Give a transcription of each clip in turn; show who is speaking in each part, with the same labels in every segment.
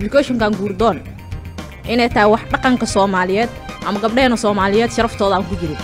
Speaker 1: applicationkan guurdoon inay tahay wax dhaqanka soomaaliyeed ama gabdhaheena soomaaliyeed sharaftooda aan ku jirin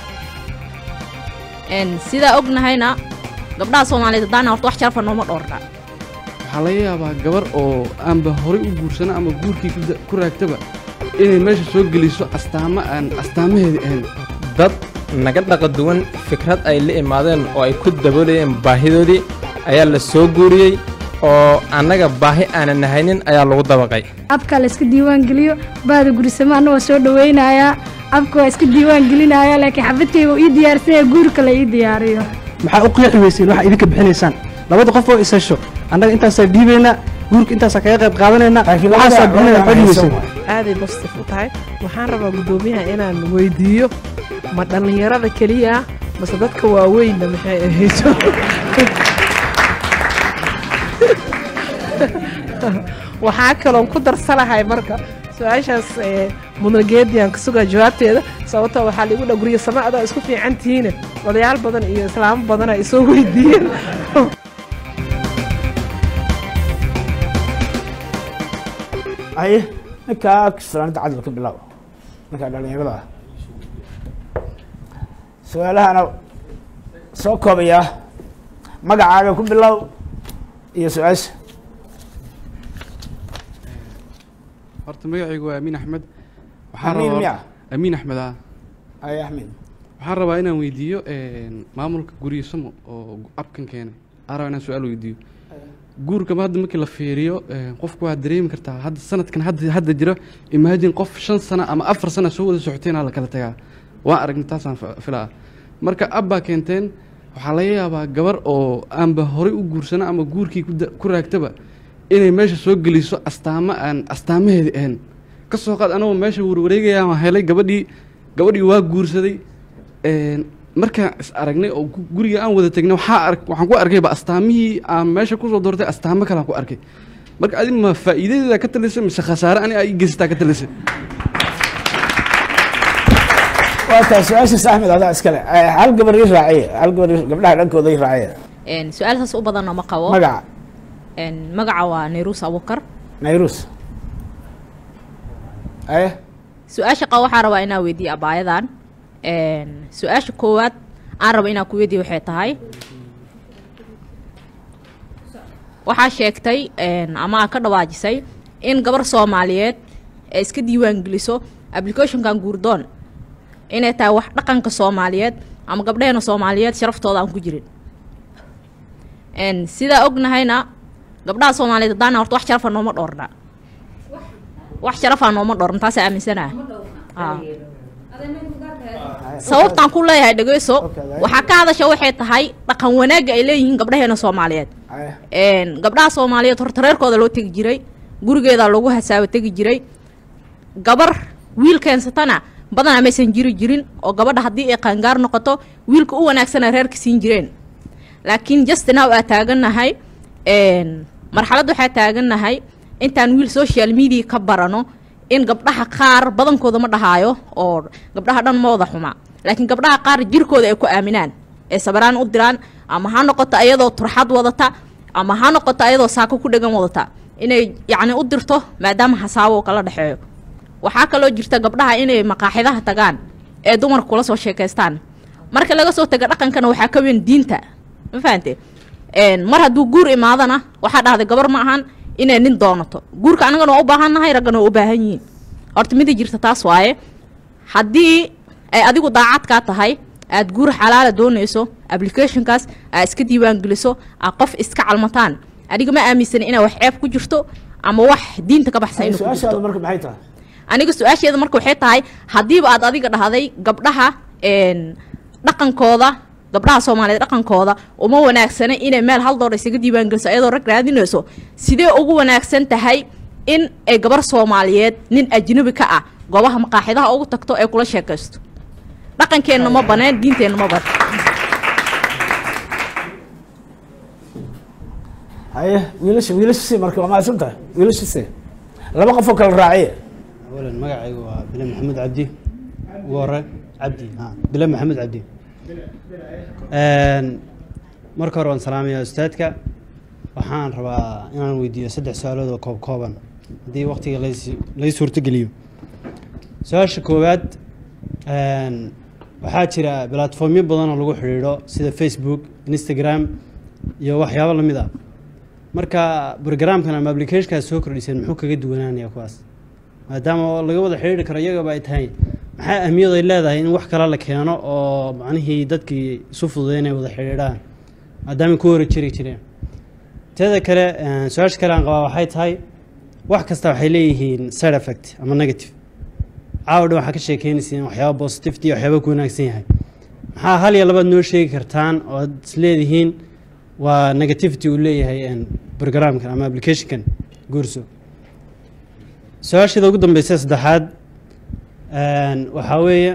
Speaker 1: sidaa ognahayna gabdhaha soomaaliyeed haddaana horta wax sharafa nooma dhoorna
Speaker 2: waxaa laga yaabaa gabar oo aanba horay u guursana ama guurkii ku raagtaba inay meesha soo geliso astaamo aan astaamaheedii ahayn
Speaker 3: dad naga dhaqa duwan fikrad ay la imaadeen oo ay ku daboolayeen baahidoodii ayaa la soo guuriyey oo annaga baahi aanan nahaynin ayaa lagu dabaqay
Speaker 4: abka la iska diiwaan geliyo baada gurisamo anna waa soo dhawaynayaa abka waa iska diiwaan gelinaya laakiin xabadkayga uu ii diyaarsanya guurka la ii diyaariyo
Speaker 5: maxaa u qeexi weyseen waxa idinka bixinaysaan labada qof oo isasho annaga intaasaa dhiibaynaa guurka intaasaa kaga qayb qaadanaynaa waxaasaa bixinaya xodhi weyseen
Speaker 6: aaday bositif u tahay waxaan rabaa guddoomiyaha inaan weydiiyo ma dhallinyarada keliya mase dadka waaweynna maxay ahayso waxaa kaloon ku darsanahay marka su-aashaas mudnageediyan ka sugaa jawaabteeda sababtoo waxaa laigu dha guryo sama adaa isku fiican tihiine odayaal badan iyo islaamo badan ay soo weydiiyeen
Speaker 7: aye ninkaa kisraanida cadal ka bilow ninkaa dhallinyarada ah su-aalahana soo koobaya magacaaga ku bilow iyo su-aasha
Speaker 2: horta magacaygu waa amiin axmed
Speaker 7: amiin miya
Speaker 2: amiin axmed ah
Speaker 7: aye axmed
Speaker 2: waxaan rabaa inaan weydiiyo maamulka guryo samo oo abkan keenay aan rabaa inaan su-aal weydiiyo guurkaba hadda markii la fiiriyo qofku waa dareemi kartaa hadda sanadkan hadda hadda jiro imaajin qof shan sano ama afar sano soo wada socoteena la kala tagaa waan aragnay taasaan filaa marka abbaa keenteen waxaa laga yaabaa gabar oo aanba horay u guursana ama guurkii ku raagtaba inay meesha soo geliso astaamo aan astaamaheedii ahayn ka soo qaad anagoo meesha warwareegaya waan helay gabadhii gabadhii waa guursaday markaan is aragnay oo guriga aan wada tegnay waxaa ark waxaan ku arkayba astaamihii aan meesha kusoo doortay astaamo kalean ku arkay marka adi ma faa'iidadeeda ka talisay mise khasaare ani aa ii geysataa ka talisay
Speaker 7: waa tahay su-aashaas axmed adaa iskale hal gabar ii raaciye hal gabar gabdhaha dhankooda ii raaciye
Speaker 1: su-aal saas u badanna ma qabo
Speaker 7: magaca
Speaker 1: magaca waa nayrus abukar
Speaker 7: nayrus aye
Speaker 1: su-aasha qabo waxaa rabaa inaa weydiiye abaayadan su-aasha koowaad aan raba inaan ku weydiiye waxay tahay waxaa sheegtay ama aa ka dhawaajisay in gabar soomaaliyeed ee iska diiwaan geliso applicationkan guurdoon inay tahay wax dhaqanka soomaaliyeed ama gabdhaheena soomaaliyeed sharaftooda aan ku jirin sidaa ognahayna gabdhaha soomaaliyeed haddaana horta wax sharafa nooma dhoorna wax sharafaa nooma dhoorna taasaa aaminsanaa sababtaan ku leeyahay dhegeyso waxaa ka hadasha waxay tahay dhaqan wanaagga ay leeyihiin gabdhaheena soomaaliyeed gabdhaha soomaaliyeed horta reerkooda loo tegi jiray gurigeeda lagu hasaabo tegi jiray gabar wiil keensatana badanaa maysan jiri jirin oo gabadha haddii ay qaangaar noqoto wiilka u wanaagsana reerka siin jireen laakiin justnow aa taagannahay marxalad waxaa taagannahay intaan wiil social media ka barano in gabdhaha qaar badankooda ma dhahaayo oo gabdhaha dhan ma wada xumaa laakiin gabdhaha qaar jirkooda ay ku aaminaan ee sabaraan u diraan ama ha noqoto ayadoo turxad wadata ama ha noqoto ayadoo saako ku dhegan wadata inay yacni u dirto maadaama hasaabo kala dhexeeyo waxaa kaloo jirta gabdhaha inay maqaaxidaha tagaan ee dumarka kula soo sheekaystaan marka laga soo taga dhaqankana waxaa ka weyn diinta ma fahante mar hadduu guur imaadana waxaa dhahday gabar ma ahan inay nin doonato guurka annagana waa u baahannahay raggana waa u baahan yihiin horta mida jirta taas waaye haddii ay adigu daacadkaa tahay aad guur xalaala doonayso applicationkaas aad iska diiwaan geliso aad qof iska calmataan aniga ma aaminsani inaa wax ceeb ku jirto ama wax diinta ka baxsan inuu ku
Speaker 7: su-aashaada
Speaker 1: jirto
Speaker 7: marka maxay tahay
Speaker 1: aniga su-aasheeda marka waxay tahay haddiiba aad adiga dhahday gabdhaha een, dhaqankooda gabdhaha soomaaliyeed dhaqankooda uma wanaagsana inay meel hal door isaga diiwaangeliso ayadoo rag raadinayso sidee ugu wanaagsan tahay in ay gabar soomaaliyeed nin ajnabi ka ah goobaha maqaaxidaha ugu tagto ee kula sheekaysto dhaqankeenna ma baneen diinteenna ma ban
Speaker 7: haye wiilasha wiilasha si marka waa mahadsan tahay wiilasha si laba qof oo kala raaciye
Speaker 5: أولا مقعي بلا محمد عبدي ورا عبدي ها بلا محمد عبدي een marka hore waan salaamayaa ustaadka waxaan rabaa inaan weydiiyo saddex su-aalood oo koob kooban
Speaker 8: haddii waqtiga lays lay suurtogeliyo su-aasha koowaad een, waxaa jira platformyo badan oo lagu xidhiidho sida facebook instagram iyo waxyaabo lamid ah marka programkan ama applicationkaas soo kordhiseen muxuu kaga duwanaanaya kuwaas maadaama oo laga wada xidhiidhi karo iyagaba ay tahay maxaa ahmiyad ay leedahay in wax kale la keeno oo macnihii dadkii isu fududay inay wada xidhiidhaan maadaama ku hore jiri jireen teeda kale een, su-aasha kale aan qabaa waxay tahay wax kasta waxay leeyihiin side effect ama negative caawa dhan waxaa ka sheekeynaysiin waxyaaba positivity iyo waxyaaba ku wanaagsan yahay maxaa hal iyo labaad noo sheegi kartaan oo aad isleedihiin waa negativity uu leeyahay een, programkan ama applicationkan guurso su-aasheeda ugu dambeysa saddexaad een, waxaa weeye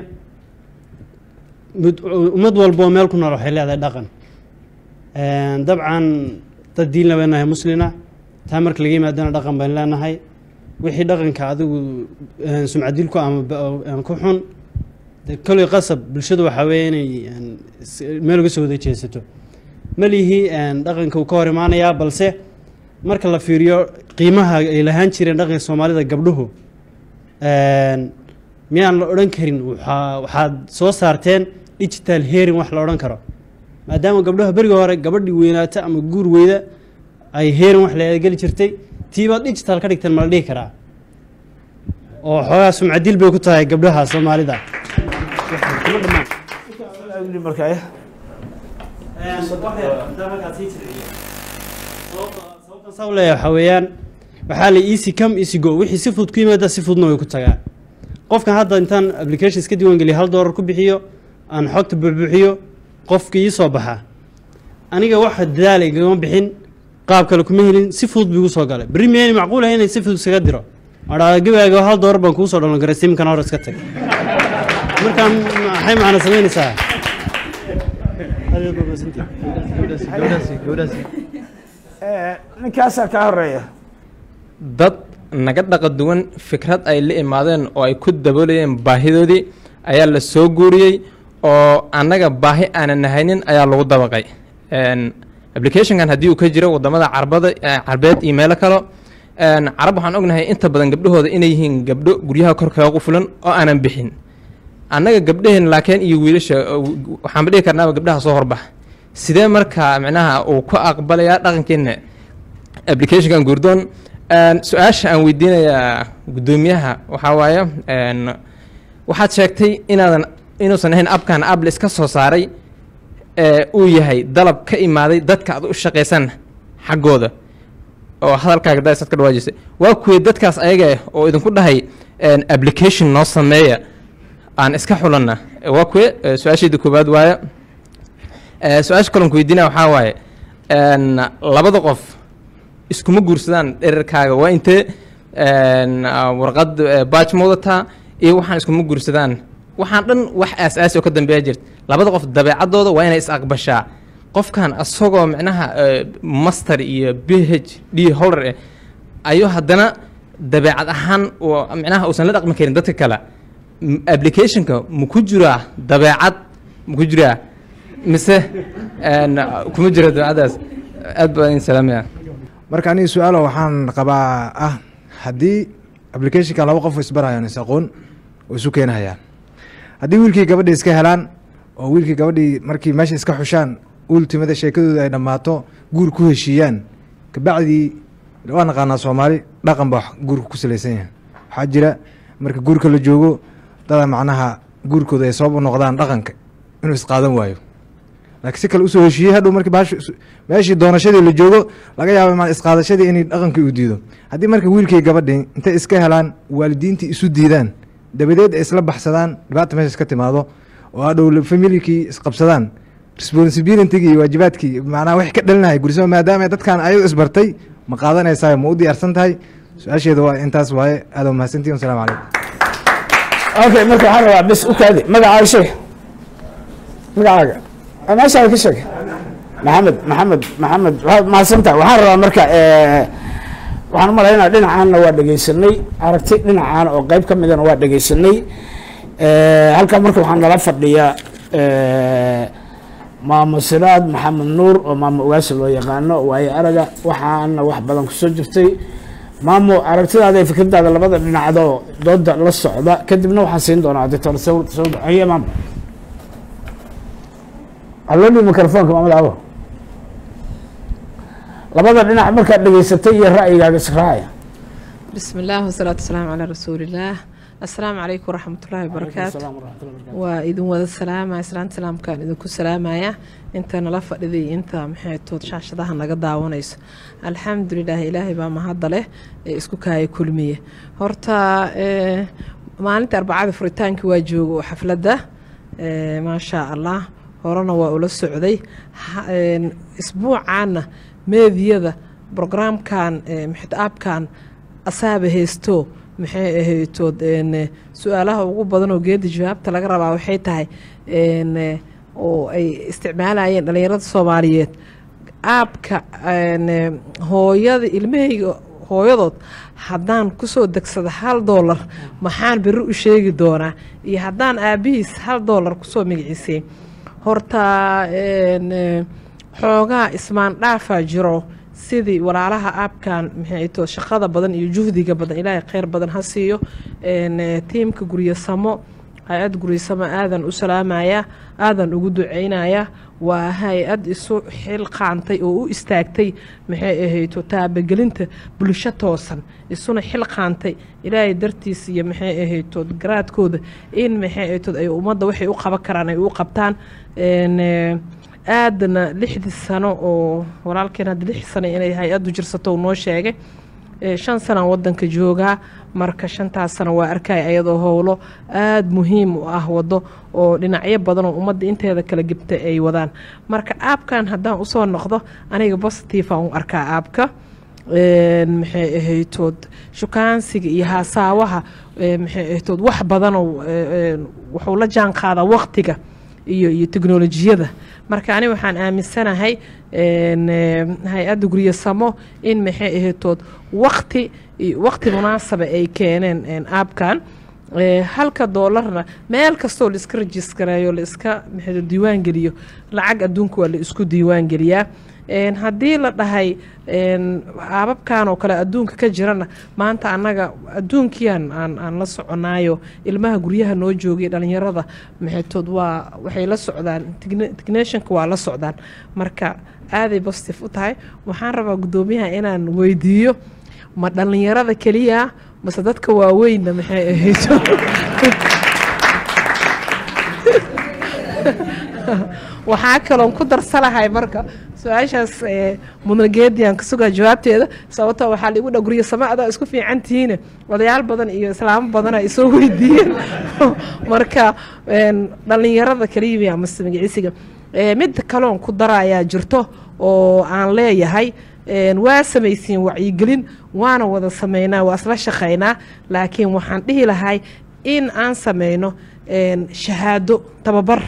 Speaker 8: mid- ummad walba oo meel ku nool waxay leedahay dhaqan Een, dabcan dad diin la leenahay muslina taa marka laga yimaadana dhaqan baynu leenahay wixii dhaqanka adigu een, sumcadil ku ama ba- een, ku xun dee koley qasab bulshadu waxaa weeye inay een, is- meel uga soo wada jeesato malihi een, dhaqanka uu ka hor imaanayaa balse marka la fiiriyo qiimaha ay lahaan jireen dhaqanka soomaalida gabdhuhu een, miyaan la odhan karin waxaa waxaad soo saarteen digital hearing wax la odhan karo maadaama gabdhaha beriga hore gabadhii weynaata ama guur weyda ay heerin wax la geli jirtay tiibaad digital ka dhigteen ma la dhihi karaa oo xoogaa sumcadil bay ku tahay gabdhaha soomaalida
Speaker 7: markaa
Speaker 8: saa u leeyahay waxaa weeyaan waxaa la easy come easy go wixii si fudud ku yimaada si fududna way ku tagaan qofkan hadda intaan application iska diiwaan geliya hal doolar ku bixiyo aan xogta buuxbuuxiyo qofka ii soo baxa aniga waxa dadaal igama bixin qaab kale kuma helin si fudud buu igu soo galay berri miyayna macquul ahay inay si fudud isaga diro adhaa gabaaga hal doolar baan kuu soo dhalan karay simkan hore iska tag markaa maxay macna samaynaysaa
Speaker 7: ninkaasaa kaa horeeya
Speaker 3: dad naga dhaqa duwan fikrad ay la imaadeen oo ay ku daboolayeen baahidoodii ayaa la soo guuriyey oo annaga baahi aanan nahaynin ayaa lagu dabaqay Een, applicationkan haddii uu ka jiro wadamada carbada eh, carbeed iyo meelo kalo een, carab waxaan ognahay inta badan gabdhahooda inay yihiin gabdho guryaha kor kaga qufulan oo aanan bixin annaga gabdhaheen laakiin iyo wiilasha uh, waxaanba dhihi karnaaba gabdhaha soo horbax sidee marka micnaha uu ku aqbalayaa dhaqankeena applicationkan guurdoon Een, su-aasha aan weydiinayaa guddoomiyaha waxaa waaye een, waxaad sheegtay inaadan inuusan ahayn abkan able iska soo saaray ee uu yahay dalab ka imaaday dadka aad u shaqaysan xaggooda oo hadalkaaga daasaad ka dhawaajisay waa kuwii dadkaas ayaga ah oo idinku dhahay een, application noo sameeya aan iska xulanna waa kuwe ee, su-aashayda koowaad waaye Ee, su-aasha kaloon ku weydiinaya waxaa waaye een, labada qof iskuma guursadaan dherarkaaga waa intee een, ah, warqad eh, baaj ma wadataa iyo waxaan iskuma guursadaan waxaan dhan wax aas-aasi oo ka dambeeya jirta labada qof dabeecadooda waa inay is aqbashaa qofkan asagoo micnaha eh, master iyo b h d holder eh ayuu haddana dabeecad ahaan oo micnaha uusan la dhaqmi karin dadka kale M- applicationka ma ku jiraa dabeecad ma ku jiraa mise een, kuma jira dabeecadaas aad baan idin salaamaya
Speaker 9: marka aniga su-aalo waxaan qabaa ah haddii applicationka laba qof isbarayaan is aqoon oo isu keenahayaan haddii wiilkii gabadhii iska helaan oo wiilkii gabadhii markii meesha iska xushaan ultimada sheekadooda ay dhammaato guur ku heshiiyaan kabacdii waa naqaanaa soomaali dhaqan baa guurka ku salaysan yahay waxaa jira marka guurka la joogo dada macnaha guurkooda ay sabab u noqdaan dhaqanka inuu isqaadan waayo laakiin si kale usoo heshiiyey hadhow markii baashu isu- meeshii doonashadii la joogo laga yaabo ma isqaadashadii inay dhaqankii u diido haddii marka wiilkii gabadhii intay iska helaan waalidiintii isu diidaan dabadeed ay isla baxsadaan dhibaata meesha iska timaado oo hadhow familikii isqabsadaan responsibilitygii iyo waajibaadkii macnaha wax ka dhalinaya gursama maadaama dadkan ayagu isbartay ma qaadanaysaa ma u diyaarsan tahay su-aasheeda waa intaas waaye aad waa mahadsantihin wasalaamu calaykum
Speaker 7: okay marka waxaan rabaa bes u kaadi magacaaga sheeg magacaaga Ah, meeshaada ka sheeg maxamed maxamed maxamed waxaad mahadsantaha waxaan rabaa marka eh, waxaan u malaynaya dhinacaanna waa dhegeysanay aragti dhinacaan oo qeyb ka midana waa dhegeysanay Eh, halkan marka waxaa nala fadhiya eh, maamo siraad maxamed nuur oo maamo ugaasi loo yaqaano waayo araga waxaana wax badan kusoo jirtay maamo aragtidaada iyo fikradaada labada dhinacdoo dooda la socda kadibna waxaan siin doonaa doctor sawd sawd haye maamo halloodhi microfonka maamad abo labada dhinac markaad dhegeysatay iyo ra'yigaaga israacaya
Speaker 6: بسم الله والصلاة والسلام على رسول الله السلام عليكم ورحمة الله وبركاته waa idin wada salaamaya islaanta salaamkaan idinku salaamaya inta nala fadhiday inta maxaytood shaashadaha naga daawanayso alxamdulilah ilaahay baa mahadda leh ee isku kaaya kulmiye horta eh, maalinta arbacada furitaankii waa joogo xafladda eh, maasha allah horena waa ula socday Ha- een, isbuucaana meediyada brograamkan eh, maxay aabkan asaaba haysto maxay ahaytood een, eh, su-aalaha ugu badan oo geeda jawaabta laga rabaa waxay tahay een, eh, oo ay isticmaalayeen dhalinyarada soomaaliyeed aabka een, eh, hooyada ilmahayga hooyadood haddaan kusoo degsada hal doolar maxaan beri u sheegi doonaa iyo haddaan aabihiis hal doolar kusoo magaciisay horta een, eh, xoogaa ismaan dhaafaa jiro sidii walaalaha aabkan maxay to shaqada badan iyo juhdiga badan ilaahay kheyr badan ha siiyo een, eh, tiimka guryasamo hay-ad guryasamo aadan u salaamaya aadan ugu duceynaya waa hay-ad isu xil qaantay oo u istaagtay maxay ahayto taabagelinta bulsho toosan isuna xil qaantay ilaahay dartiis iyo maxay ahayto garaadkooda in maxay ahayto ay ummadda waxay u qaban karaan ay u qabtaan een, eh, aadana lixdii sano oo walaalkeen hadda lix sano inay hay-addu jirsato uu noo sheegay Eh, shan sanaan wadanka joogaa marka shantaas sano waa arkaya ayadoo howlo aada muhiim u ah wado oo dhinacyo badan oo ummadda inteeda kala gebta ay wadaan marka aabkan haddaan usoo noqdo aniga positive aan u arkaa aabka Een, maxay ahaytood shukaansiga iyo haasaawaha eh, maxay ahaytood wax badanoo eh, eh, wuxuu la jaan qaadaa waqtiga iyo iyo teknolojiyada marka ani waxaan aaminsanahay een, eh, hay-adda guryasamo in maxay ahaytood waqti iyo- waqti munaasaba ay keeneen een, aabkan Eh, halka doolarna meel kastoo la iska rajiskareeyo la iska maxay diiwaan geliyo lacag adduunka waa la isku diiwaan geliyaa Een, haddii la dhahay een, aababkan oo kale adduunka ka jirana maanta annaga adduunkiyan aan aan la soconaayo ilmaha guryaha noo joogay dhalinyarada maxaytood waa waxay la socdaan techni- technicianka waa la socdaan marka aaday positive u tahay waxaan rabaa guddoomiyaha inaan weydiiyo ma dhalinyarada keliya mase dadka waaweynna maxay ahayto waxaa kaloon ku darsanahay marka su-aashaas eh, mudnageediyan ka sugaa jawaabteeda sababtoo waxaa laigu dha guryo sama adaa isku fiican tihiine odayaal badan iyo islaamo badan ay soo weydiiyeen marka een, dhalinyarada kaliya mase magiciisiga Eh, mid kaloon ku dara ayaa jirto oo aan leeyahay een, waa samaysiin wacyigelin waana wada sameynaa waa isla shaqaynaa laakiin waxaan dhihi lahay in aan sameyno een, shahaado tababar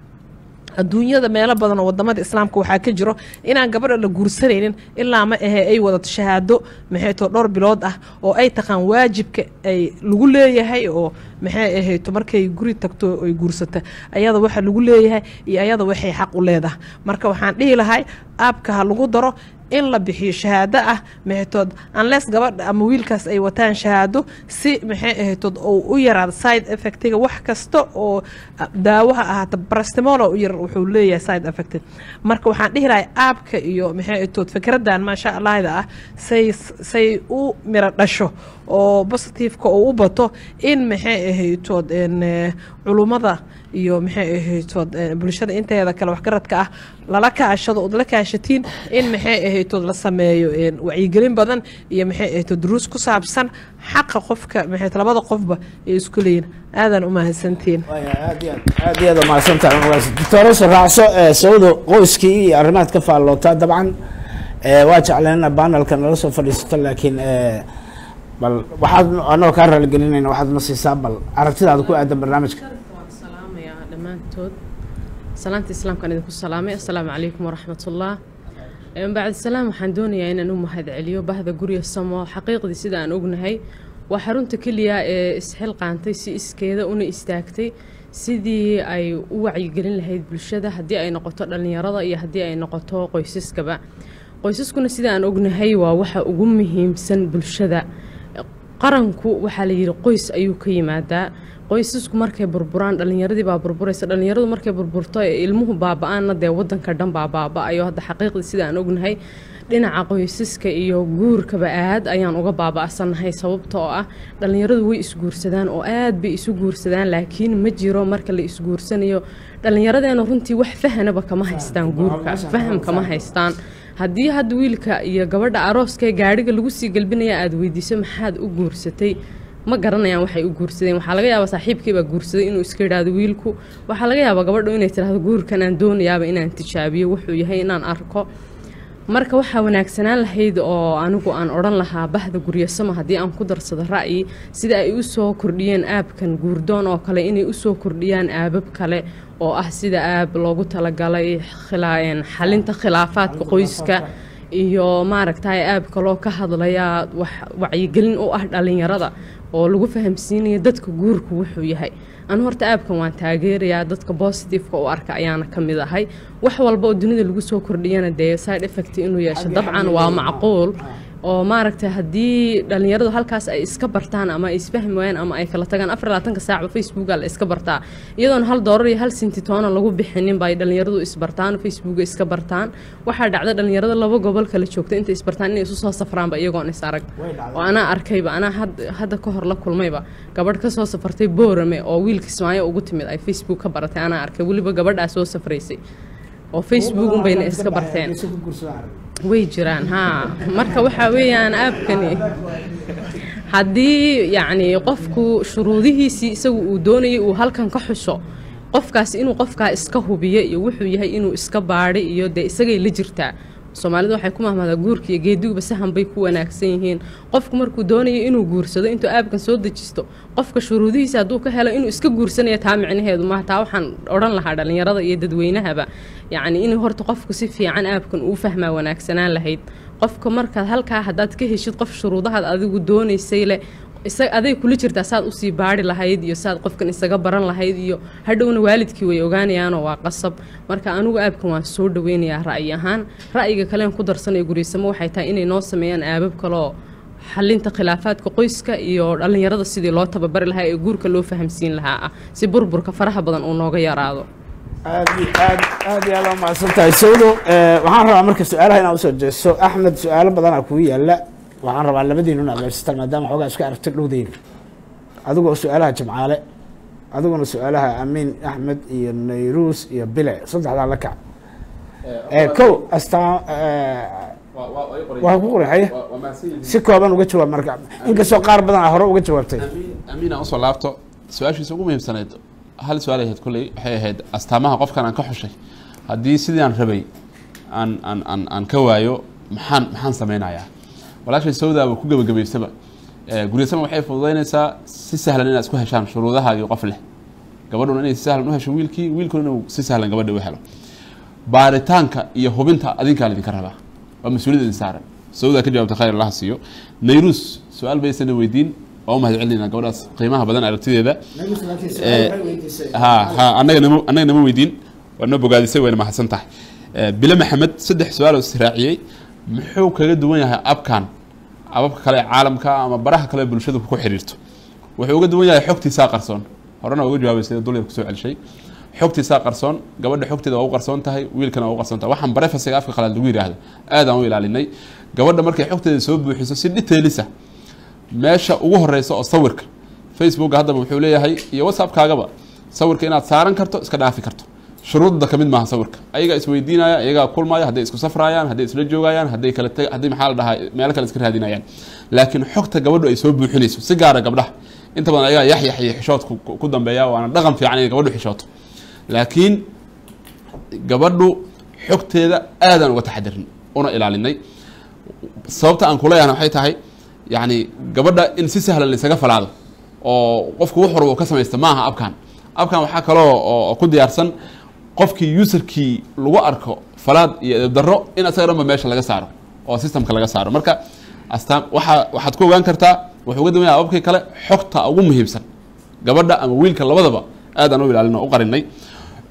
Speaker 6: adduunyada meelo badan oo wadamada islaamka waxaa ka jiro inaan gabadha la guursanaynin ilaa ma ahe ay wadato shahaado maxayto dhowr bilood ah oo ay taqaan waajibka ay lagu leeyahay oo maxay ahayto markay guri tagto ay guursata ayada waxa lagu leeyahay iyo ayada waxay xaq u leedahay marka waxaan dhihi lahay aabka ha lagu daro in la bixiyo shahaado ah maxaytood unless gabadha ama wiilkaas ay wataan shahaado si maxay ahaytood oo u yaraado side effectiga wax kasta oo ah, daawaha ahaata barastimolo u yar wuxuu leeyahay side effect marka waxaan dhihi lahay aabka iyo maxay ahaytood fikradan maasha allahda ah say say u miro dhasho oo positiveka oo u bato in maxay ahaytood een, eh, culummada iyo maxay ahaytood eh, bulshada inteeda kale waxgaradka ah lala kaashado ood la kaashatiin in maxay ahaytood la sameeyo een, wacyigelin badan iyo maxay ahaytood duruus ku saabsan xaqa qofka maxay labada qofba ay isku leeyihin aadan u mahadsantiin
Speaker 7: aad iyo aad aad iyo aad umahadsantahay magaas doctoresa raacso ee sawdo qoyskii iyo arrimaad ka faallootaa dabcan ee, waa jecleen ina banelka nala soo fadhiisato laakiin ee, bal waxaad anagoo kaa raaligelinayna waxaad na siisaa bal aragtidaada ku aadan barnaamijka
Speaker 10: waan salaamayaa dhammaantood salaanta islaamkaan idinku salaamay assalaamu calaykum waraxmatullah Een, bacdi salaam waxaan doonayaa inaan u mahadceliyo bahda gurya samo xaqiiqdii sida aan ognahay waa xarunta keliya ee isxilqaantay si iskeeda una istaagtay sidii ay u wacyigelin lahayd bulshada haddii ay noqoto dhallinyarada iyo haddii ay noqoto qoysaskaba qoysaskuna sida aan ognahay waa waxa ugu muhiimsan bulshada qaranku waxaa la yidhi qoys ayuu ka yimaadaa qoysasku markay burburaan dhalinyaradii baa burburaysa dhalinyaradu markay burburto ee ilmuhu baaba-aanna dee wadanka dhan baa baaba-ayo hadda xaqiiqdii sida aan ognahay dhinaca qoysaska iyo guurkaba aad ayaan uga baaba-sanahay sababta oo ah dhalinyaradu way isguursadaan oo aad bay isu guursadaan laakiin ma jiro marka la isguursanayo dhalinyaradeena runtii wax fahanaba kama haystaan guurka faham kama haystaan haddii hadda wiilka iyo gabadha arooska ee gaadhiga lagu sii galbinaya aada weydiiso maxaad u guursatay ma garanayaan waxay u guursadeen waxaa laga yaabaa saaxiibkii baa guursaday inuu iska idhaahdo wiilku waxaa laga yaabaa gabadhu inay tidhaahdo guurkan aan doonayaaba inaan tijaabiyo wuxuu yahay inaan arko marka waxaa wanaagsanaan lahayd oo anigu aan odhan lahaa bahda guryasamo haddii aan ku darsado ra'yi sida ay usoo kordhiyeen aabkan guurdoon oo kale inay usoo kordhiyaan aabab kale oo ah sida aab loogu talagalay xalinta khilaafaadka qoyska iyo maaragtay aab kaloo ka hadlaya wax wacyigelin u ah dhalinyarada oo lagu fahamsiinaya dadka guurku wuxuu yahay anu horta aabkan waan taageerayaa dadka bositifeka u arka ayaana ka mid ahay wax walba oo dunida lagu soo kordhiyana dee side effect inuu yeesho dabcan waa macquul oo maaragtay haddii dhalinyaradu halkaas ay iska bartaan ama ay isfahmi waayaan ama ay kala tagaan afar labaatanka saacba facebooka la iska bartaa iyadoona hal doolar iyo hal sintitoona lagu bixinin bay dhalinyaradu isbartaan facebooka iska bartaan waxaa dhacda dhalinyarada laba gobol kala joogta intay isbartaan inay isu soo safraanba iyagoon is arag oo anaa arkayba anaa hadda ka hor la kulmayba gabadh ka soo safartay boorame oo wiilka ismaayo ugu timid ay facebook ka baratay anaa arkay weliba gabadhaa soo safraysay oo facebook unbayna iska barteen way jiraan haa marka waxaa weeyaan aabkani haddii yacni qofku shuruudihiisii isagu uu doonayay uu halkan ka xusho qofkaas inuu qofkaa iska hubiyo iyo wuxuu yahay inuu iska baadhay iyo dee isagay la jirtaa soomaalida waxay ku mahmaadaa guurka iyo geediguba sahan bay ku wanaagsan yihiin qofku markuu doonayo inuu guursado intuu aabkan soo dejisto qofka shuruudihiisa hadduu ka helo inuu iska guursanayo taa micnaheedu maaha taa waxaan odhan lahaa dhalinyarada iyo dadweynahaba yacni inuu horta qofku si fiican aabkan uu fahmaa wanaagsanaan lahayd qofka markaad halkaa haddaad ka heshid qof shuruudahaad adigu doonaysay leh isaga aday kula jirtaa saad usii baari lahayd iyo saad qofkan isaga baran lahayd iyo hadhowna waalidkii way ogaanayaanoo waa qasab marka anigu aabkan waan soo dhaweynayaa ra'yi ahaan ra'yiga kalean ku darsanayo gurisamo waxay tahay inay noo sameeyaan aabab kaloo xalinta khilaafaadka qoyska iyo dhalinyarada sidii loo tababari lahaa ee guurka loo fahamsiin lahaa ah si burburka faraha badan uu nooga yaraado
Speaker 7: aad iyo aad aad iyo aad waa mahadsan tahay sawdo waxaan rabaa marka su-aalaha inaan usoo jeesto axmed su-aalo badanaa kugu yaala waxaan rabaa labadiinu inaad qaybsataan maadaama xoogaa iska aragti dhowdeyna adigoo su-aalaha jamcaale adiguna su-aalaha amiin axmed iyo nayruus iyo bile saddexdaa la kac kow astaa waa ku qoray haye si kooban uga jawaab marka inkastoo qaar badan a hore uga jawaabtay
Speaker 11: amiin aan usoo laabto su-aashiisa ugu muhiimsanayd hal su-aal ahayd kolley waxay ahayd astaamaha qofkan aan ka xushay haddii sidii aan rabay aan aan aan aan ka waayo maxaan maxaan sameynayaa walaashay sawdaaba ku gebagabaysaba guryasama waxay fududaynaysaa si sahlan inaad isku heshaan shuruudahaagii qof leh gabadhuna inay si sahlan u hesho wiilkii wiilkuna inuu si sahlan gabadha u helo baaritaanka iyo hubinta adinkaa laydinka rabaa waa mas-uuliyad idin saaran sawdaa ka jawaabta khayr allaha siiyo nayruus su-aal baysana weydiin waa u mahad celinayna gabadhaas qiimaha badan aragtideeda ha ha annaga nama annaga nama weydiin waa noo bogaadisay wayna mahadsan tahay bile maxamed saddex su-aal oo israaciyey muxuu kaga duwan yahay abkan ababka kale ee caalamka ama baraha kale ee bulshadu ku xiriirto wuxuu uga duwan yahay xogtiisaa qarsoon horena uga jawaabay sida dulyar kusoo celishay xogtiisaa qarsoon gabadha xogteeda waa u qarsoon tahay wiilkana waa u qarsoon tahay waxaan barefasiga afka qalaad lagu yidhaahdo aad aan u ilaalinay gabadha markay xogteeda soo buuxiso si dhiteelisa meesha ugu horeysa oo sawirka facebooka haddaba wuxuu leeyahay iyo whatsappkaagaba sawirka inaad saaran karto iska dhaafi karto shuruudda kamid maaha sawirka ayagaa isweydiinaya ayagaa kulmaya hadday isku safrayaan hadday isla joogayaan hadday kala tag hadday maxaa la dhahaa meelo kale iska raadinayaan laakiin xogta gabadhu ay soo buuxinayso si gaara gabdhaha inta badan ayagaa yaxyax iyo xishood ku dambeeya waana dhaqan fiican inay gabadhu xishooto laakiin gabadhu xogteeda aadaan uga taxadirin una ilaalinay sababta aan kuleeyahna waxay tahay yacni gabadha in si sahlan laysaga falaado oo qofku wax warba uu ka samaysta maaha abkan abkan waxaa kaloo oo ku diyaarsan qofkii userkii lagu arko falaad iyo edabdarro in asaga dhanba meesha laga saaro oo systemka laga saaro marka astaan waaa waxaad ku ogaan kartaa wuxuu uga duwan yahay ababkii kale xogta ugu muhiimsan gabadha ama wiilka labadaba aad aan u ilaalin oo u qarinay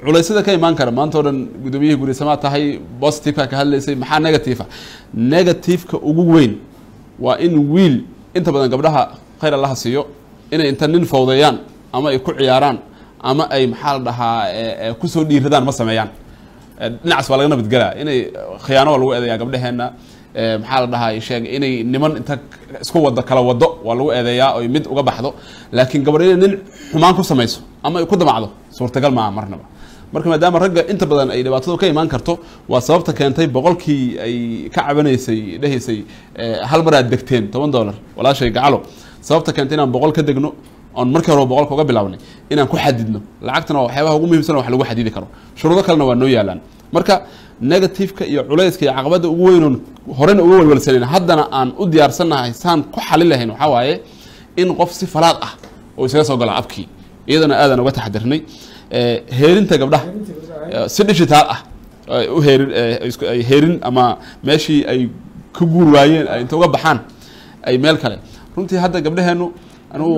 Speaker 11: culeysyada ka imaan kara maanta oo dhan gudoomiyihii gurisamaad tahay positiveka ka hadlaysay maxaa negative ah negativeka ugu weyn waa in wiil inta badan gabdhaha khayr allaha siiyo inay inta nin fawdeeyaan ama ay ku ciyaaraan ama ay maxaa la dhahaa eh, eh, kusoo dhiiradaan ma sameeyaan Eh, dhinacaas waa laga nabadgelaa inay khiyaano waa lagu eedeeyaa gabdhaheenna Eh, maxaa la dhahaa sheeg inay niman inta isku wado kala wado waa lagu eedeeyaa oy mid uga baxdo laakiin gabadh inay nin xumaan ku samayso ama ay ku damacdo suurtagal maaha marnaba marka maadaama ragga inta badan ay dhibaatadu ka imaan karto waa sababta keentay boqolkii ay ka cabanaysay dhehaysay eh, hal mar aad degteen toban dollar walaashay gacalo sababta keentay inaan boqol ka degno oon markii hore boqolka uga bilaabnay inaan ku xadidno lacagtana waa waxyaabaha ugu muhiimsan oo wax lagu xadidi karo shuruudo kalena waa noo yaalaan marka negativeka iyo culayska iyo caqabada ugu weynoon horena uga walwalsanayn haddana aan u diyaarsannahay saan ku xalin lahayn waxaa waaye in qof si falaad ah oo isaga soo gala abkii iyadana aadaan uga taxadirnay Eh, heerinta gabdhaha eh, si digital ah ay u heerin eh, isku- ay heerin ama meeshii ay ka guur waayeen ay inta uga baxaan ay meel kale runtii hadda gabdhaheenu anigu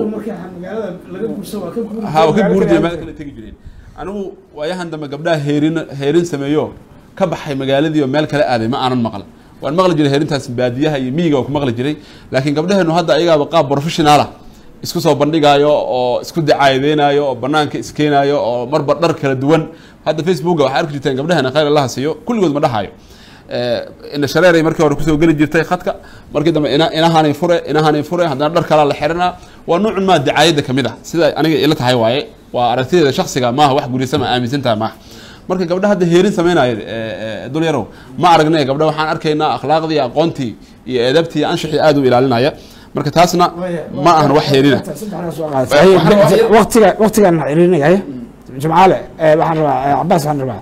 Speaker 11: ha waa ka guuri jireen meel kale tegi jireen anigu waayahan dambe gabdhaha heerin heerin sameeyo ka baxay magaaladii oo meel kale aaday ma aanan maqlan waan maqli jiray heerintaas baadiyaha iyo miyiga waa ku maqli jiray laakiin gabdhaheenu hadda ayagaaba qaab professional ah isku soo bandhigaayo oo isku dacaayadeynayo oo banaanka iskeenayo oo marba dhar kala duwan hadda facebooka waxaa arki jirteen gabdhaheena khayr allaha siiyo kulligood ma dhahayo ina shareeray markii hore kusoo geli jirtay khadka markii dambe ina inahanay fure inahanay fure haddana dhar kalaa la xiranaa waa nuucun maa dacaayadda kamid ah sida aniga ila tahay waaye waa aragtideeda shaksiga maaha wax gurisama aaminsantaha maaha marka gabdha hadda heerin sameynaya dul yarow ma aragnay gabdha waxaan arkaynaa akhlaaqdii aqoontii iyo eedabtii iyo anshaxii aad u ilaalinaya marka taasna ma ahan wax heerina
Speaker 7: waqtiga waqtigaan xiriirinaya jimcaale eh, waxaan rabaa eh, cabaas waxaan rabaa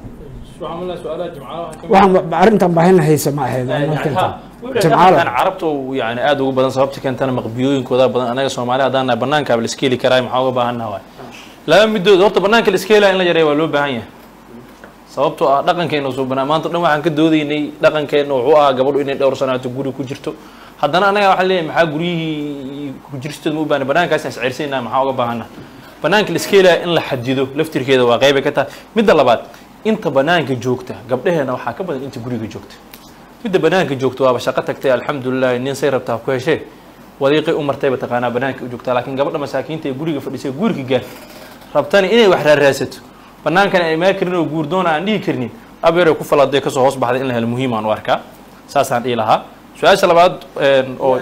Speaker 7: waxaan arrintan baahina haysa ma ahayd markanta jimcaale
Speaker 12: jimcaale carabta yani aad ugu badan sababta keentana maqbiyooyinkooda badan anaga soomaali haddaan nahay banaankaaba la iska heli karaa maxaa uga baahannaha waay laba midood horta banaanka la iska helaya in la yareeya waa loo baahan yahay sababtoo ah dhaqankeena soo banaa maanta o dhan waxaan ka doodaynay dhaqankeena wuxuu ahaa gabadhu inay dhowr sanaato guri ku jirto haddana anaga waxaan leeyahay maxaa guryihii ku jiristooda ma u baahna banaankaas aan isceyrsanayna maxaa uga baahana banaanka la iska helaya in la xadido laftirkeeda waa qeybay ka tahay midda labaad inta banaanka joogta gabdhaheena waxaa ka badan inta guriga joogta midda banaanka joogta waaba shaqo tagtay alxamdulilah nin say rabtaa ku heshee wadiiqay u martayba taqaanaa banaanka u joogtaa laakiin gabadha masaakiinta ee guriga fadhisay guriga gaar rabtani inay wax raaraasato banaankana ay maa karin oo guurdoona aan dhihi karnin abeeray ku faladay kasoo hoos baxday in la helo muhiim aan u arkaa saasaan dhihi lahaa su-aasha labaad oo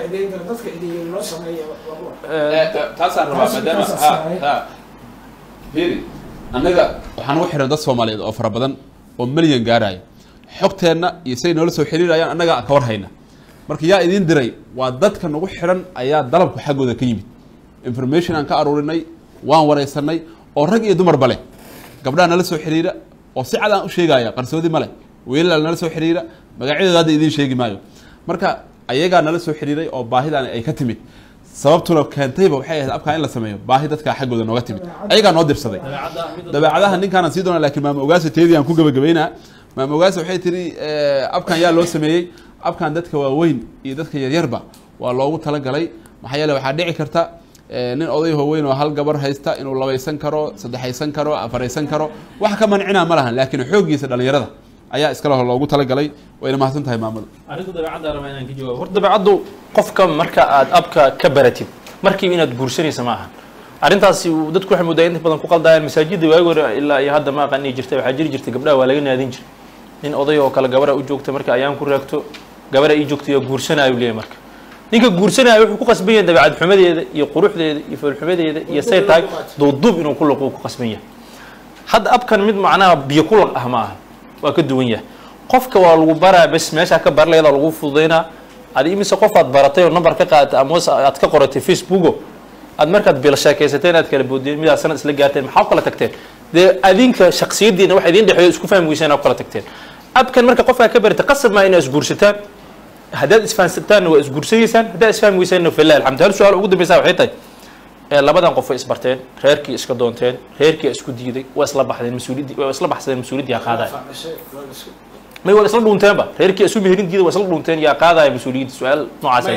Speaker 11: taasaan rabaa maadaama ha ha heri annaga waxaan ugu xiran dad soomaaliyeed oo fara badan oo milyan gaarayo xogteenna iyo say noola soo xiriirayaan annaga ka war hayna marka yaa idiin diray waa dadka nagu xiran ayaa dalabku xaggooda ka yimid information aan ka aruurinay waan wareysanay oo rag iyo dumarba leh gabdhaha nala soo xiriira oo si cad aan u sheegaya qarsoodi ma leh wiilal nala soo xiriira magacyadooda hadda idiin sheegi maayo marka ayagaa nala soo xiriiray oo baahidan ay ka timid sababtuna keentayba waxay ahayd abkaa in la sameeyo baahi dadkaa xaggooda nooga timid ayagaa noo dirsaday dabeecadaha ninkaanaan sii doona lakiin maama ogaasa teedii aan ku gabagabaynaa maama ogaasa waxay tiri abkan yaa loo sameeyey abkan dadka waaweyn iyo dadka yaryarba waa loogu talagalay maxaa yeele waxaa dhici karta nin oday hooweyn oo hal gabar haysta inuu labaysan karo saddexaysan karo afaraysan karo wax ka mancinaa ma lahan laakiin xooggiisa dhalinyarada ayaa iskale hor loogu talagalay wayna mahadsan tahay maamada
Speaker 12: arrinta dabeecadda rabaa inaan ka jawaabo horta dabeecaddu qofka marka aad abka ka baratid markiiba inaad guursanaysa ma ahan arrintaasi uu dadku waxay moodaa inta badan ku qaldayaan masaajidda waagi hore ilaa iyo hadda ma aqaanii jirtay waxaa jiri jirtay gabdhaha waa laga naadin jiray nin oday oo kale gabara u joogta marka ayaan ku raagto gabara ii joogta yaa guursanaayu leeyahay marka ninka guursanaya wuxuu ku qasban yahay dabeecad xumadeeda iyo quruxdeeda iyo foolxumadeeda iyo say tahay duubduub inuu ku laqo ku qasban yahay hadda abkan mid macnaha biyo ku laq ah ma aha waa ka duwan yahay qofka waa lagu baraa bes meeshaa ka barlayada lagu fududaynaa adi imise qof aad baratay oo number ka qaadatay ama aad ka qoratay facebooko aad markaad bil sheekaysateen aad kala boodeen midaad sanad isla gaarteen maxaa u kala tagteen dee adinka shaksiyadiina waxa idin dhexeeyo isku fahmi weyseen aa u kala tagteen abkan marka qofkaa ka baratay qasab maa inaa isguursataan haddaad isfahansataanna waa isguursanaysaan haddaad isfahmi weysaanna filah alxamdu hal su-aal ugu dambeysa waxay tahay labadan qof way isbarteen reerkii iska doonteen reerkii isku diiday waa isla baxdeen mas-uuliyaddi waa isla baxsadeen mas-uuliyaddii yaa qaadaya may waa isla dhuunteenba reerkii isu meherin diiday waa isla dhuunteen yaa qaadaya mas-uuliyadda su-aal noocaasaa jirta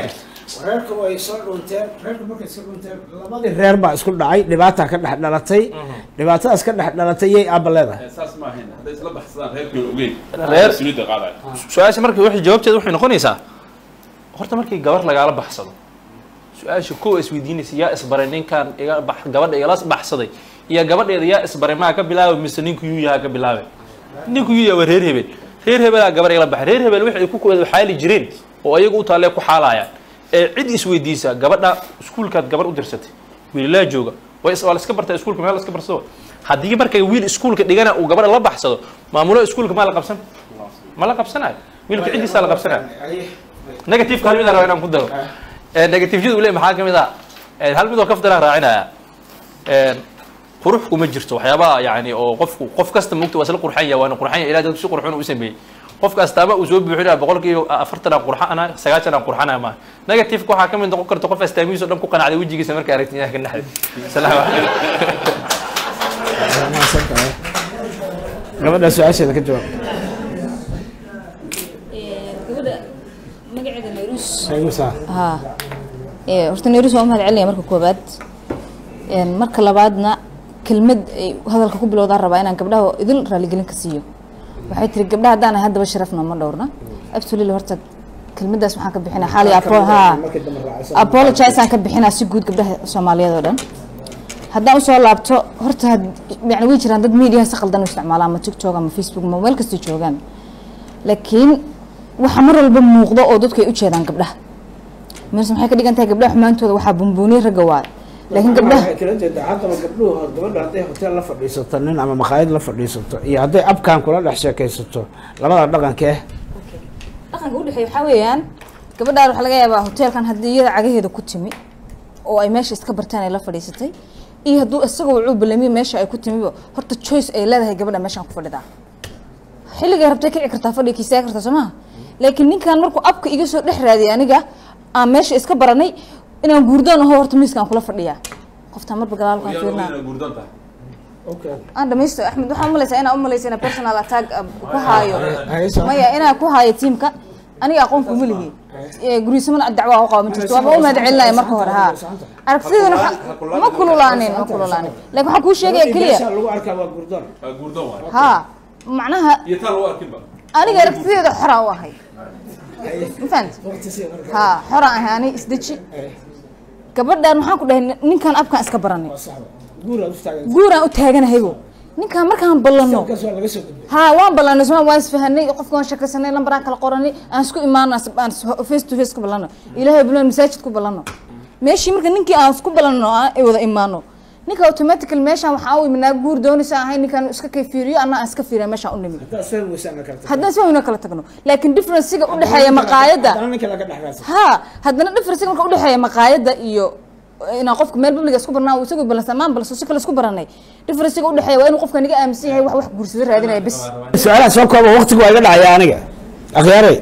Speaker 7: reerka way soo dhunteen reerka markay soo dhunteen labadii reer baa isku dhacay dhibaata ka dhex dhalatay dhibaatadaas ka dhex dhalatay yay aabba leedahay
Speaker 11: saas ma ahayn hadday isla baxsadaan reerkii ogeyn
Speaker 12: Reer-
Speaker 11: mas-uuliyadda qaadaya
Speaker 12: su-aasha marka waxay jawaabteeda waxay noqonaysaa horta markii gabar lagaala baxsado su-aasha kow isweydiinaysa yaa isbaray ninkan iga bax gabadha igala baxsaday iyo gabadheeda yaa isbaray maa ka bilaabay mise ninku yuu yahaa ka bilaabay ninku yuu yaha waa reer hebel reer hebelaa gabar igala baxay reer hebel waxay ku kuwada xaali jireen oo ayagu u taalee ku xaalayaan ee cid isweydiisa gabadha iskuulkaad gabar u dirsatay wiililaa jooga way is- waa la iska bartaa iskuulka meel la iska barsado haddii marka wiil iskuulka dhigana uu gabadha la baxsado maamulo iskuulka maa la qabsan ma la qabsanayo wiilka ciddiisaa la qabsanayo negativeka hal mid aan rabaa inaan ku daro Eh, negativeyada uu leeyahay maxaa ka mid ah Eh, hal mid oo kaftaraan raacinaya Eh, qurux kuma jirto waxyaabaha yani oo qofku qof kasta mugta waa isla qurxan yahay waana qurxan yahay ilaah dadku si qurxun u sameeyey qofka astaama uu soo buuxinaya boqolkiiba afartan aan qurxana sagaashan aan qurxanaya maaha negativeka waxaa ka mid noqon karta qof astaamihiisa o dhan ku qanacday wejigiisa markay aragti inaha ka naxday salaamu
Speaker 7: gabadha su-aasheeda ka jawaab
Speaker 13: gabadha magaceeda nayrus
Speaker 7: Nayruusa.
Speaker 13: haa ee horta nayrus waa u mahad celinaya marka koobaad Een, marka labaadna kelmad ay hadalka ku bilowdaan rabaa inaan gabdhaha idil raaligelin ka siiyo waxay tiri gabdhaha haddaan ahay haddaba sharafna ma dhowrna absolutely horta kelmadaas waxaan ka bixinaa xaali apo haa apologize aan ka bixinaa si guud gabdhaha soomaaliyeed oo dhan haddaan usoo laabto horta had- yani way jiraan dad media si qaldan u isticmaala ama tiktok ama facebook ama meel kastay joogaan laakiin waxa mar walba muuqdo oo dadku ay u jeedaan gabdhaha meelse maxay ka dhigan tahay gabdhaha xumaantooda waxaa bumbuuniye ragga waayo laakiin gabdhaha
Speaker 7: waxay kala jeedaa haddaba gabdhuhu gabadha hadday hotel la fadhiisato nin ama maqaayad la fadhiisato iyo hadday abkaan kula dhex sheekaysato labada dhaqankee
Speaker 13: dhaqanka udhexeeya waxaa weeyaan gabadhaan waxaa laga yaabaa hoteelkan haddii iyada cagaheeda ku timi oo ay meesha iska bartaan ay la fadhiisatay iyo hadduu isagoo wuxuu balamiyo meesha ay ku timiba horta choice ay leedahay gabadha meeshaan ku fadhidaa xilligay rabtay kici kartaa fadhiga kiisaa kartaa soo maha laakiin ninkan markuu abka iga soo dhex raadiyay aniga aan meesha iska baranay inaan guurdoon aho horta miiskaan kula fadhiyaa qoftaan marba gadaalkaan fiirnaa aan dhamaysto axmed waxaan umalaysaa inaa umalaysa inaa personal attack ah, ku haayo maya inaa ku haayo tiimka aniga aqoonku ma lihi guryisamana dacwaa u qaba ma jirto waaba u mahad celinaya marka hore haa aragtidan ma kululaanin ma kululaanin laakiin waxaan kuu sheegaya keliya
Speaker 7: lagu arkaa waa gurdoon
Speaker 11: waa guurdoon waay
Speaker 13: haa macnaha
Speaker 11: iyo taa lagu arkinba
Speaker 13: aniga aragtideeda xoraa u ahay ma fahamti haa xoraan ahay ani isdeji gabadhan waxaan ku dhahay ninkan abkaan iska baranay
Speaker 7: guuraad u taagan
Speaker 13: guuraan u taaganahaygo ninkaan markaan ballanno
Speaker 7: kaas waa laga soo gudbay
Speaker 13: haa waan ballanay soma waan isfahanay qofka waan shakasanay lambaraan kala qoranay aan isku imaano aan face to face ku ballanno ilaahay bulan masaajid ku ballanno meeshii marka ninkii aan isku ballanno aan ay wada imaano ninka automatical meeshaan waxaa u iminaa guur doonaysa ahay ninkaan iska kay fiiriyo anna aan iska fiiriya meeshaan u nimi
Speaker 7: haddaad fahmi weysaan la karta
Speaker 13: haddana si wayna kala tagno laakiin differencega u dhexeeya maqaayadda
Speaker 7: haddana ninka laga dhex raadsan
Speaker 13: haa haddana differencega marka u dhexeeya maqaayadda iyo inaan qofka meel publiga isku barnaa uu isagoo balansa maan balso si kale isku baranay differencega u dhexeeya waa inuu qofka niga aaminsan yahay wax wax guursado raadinaya bis
Speaker 7: su-aalaha soo kooba waqtigu waa iga dhacaya aniga akhyaaray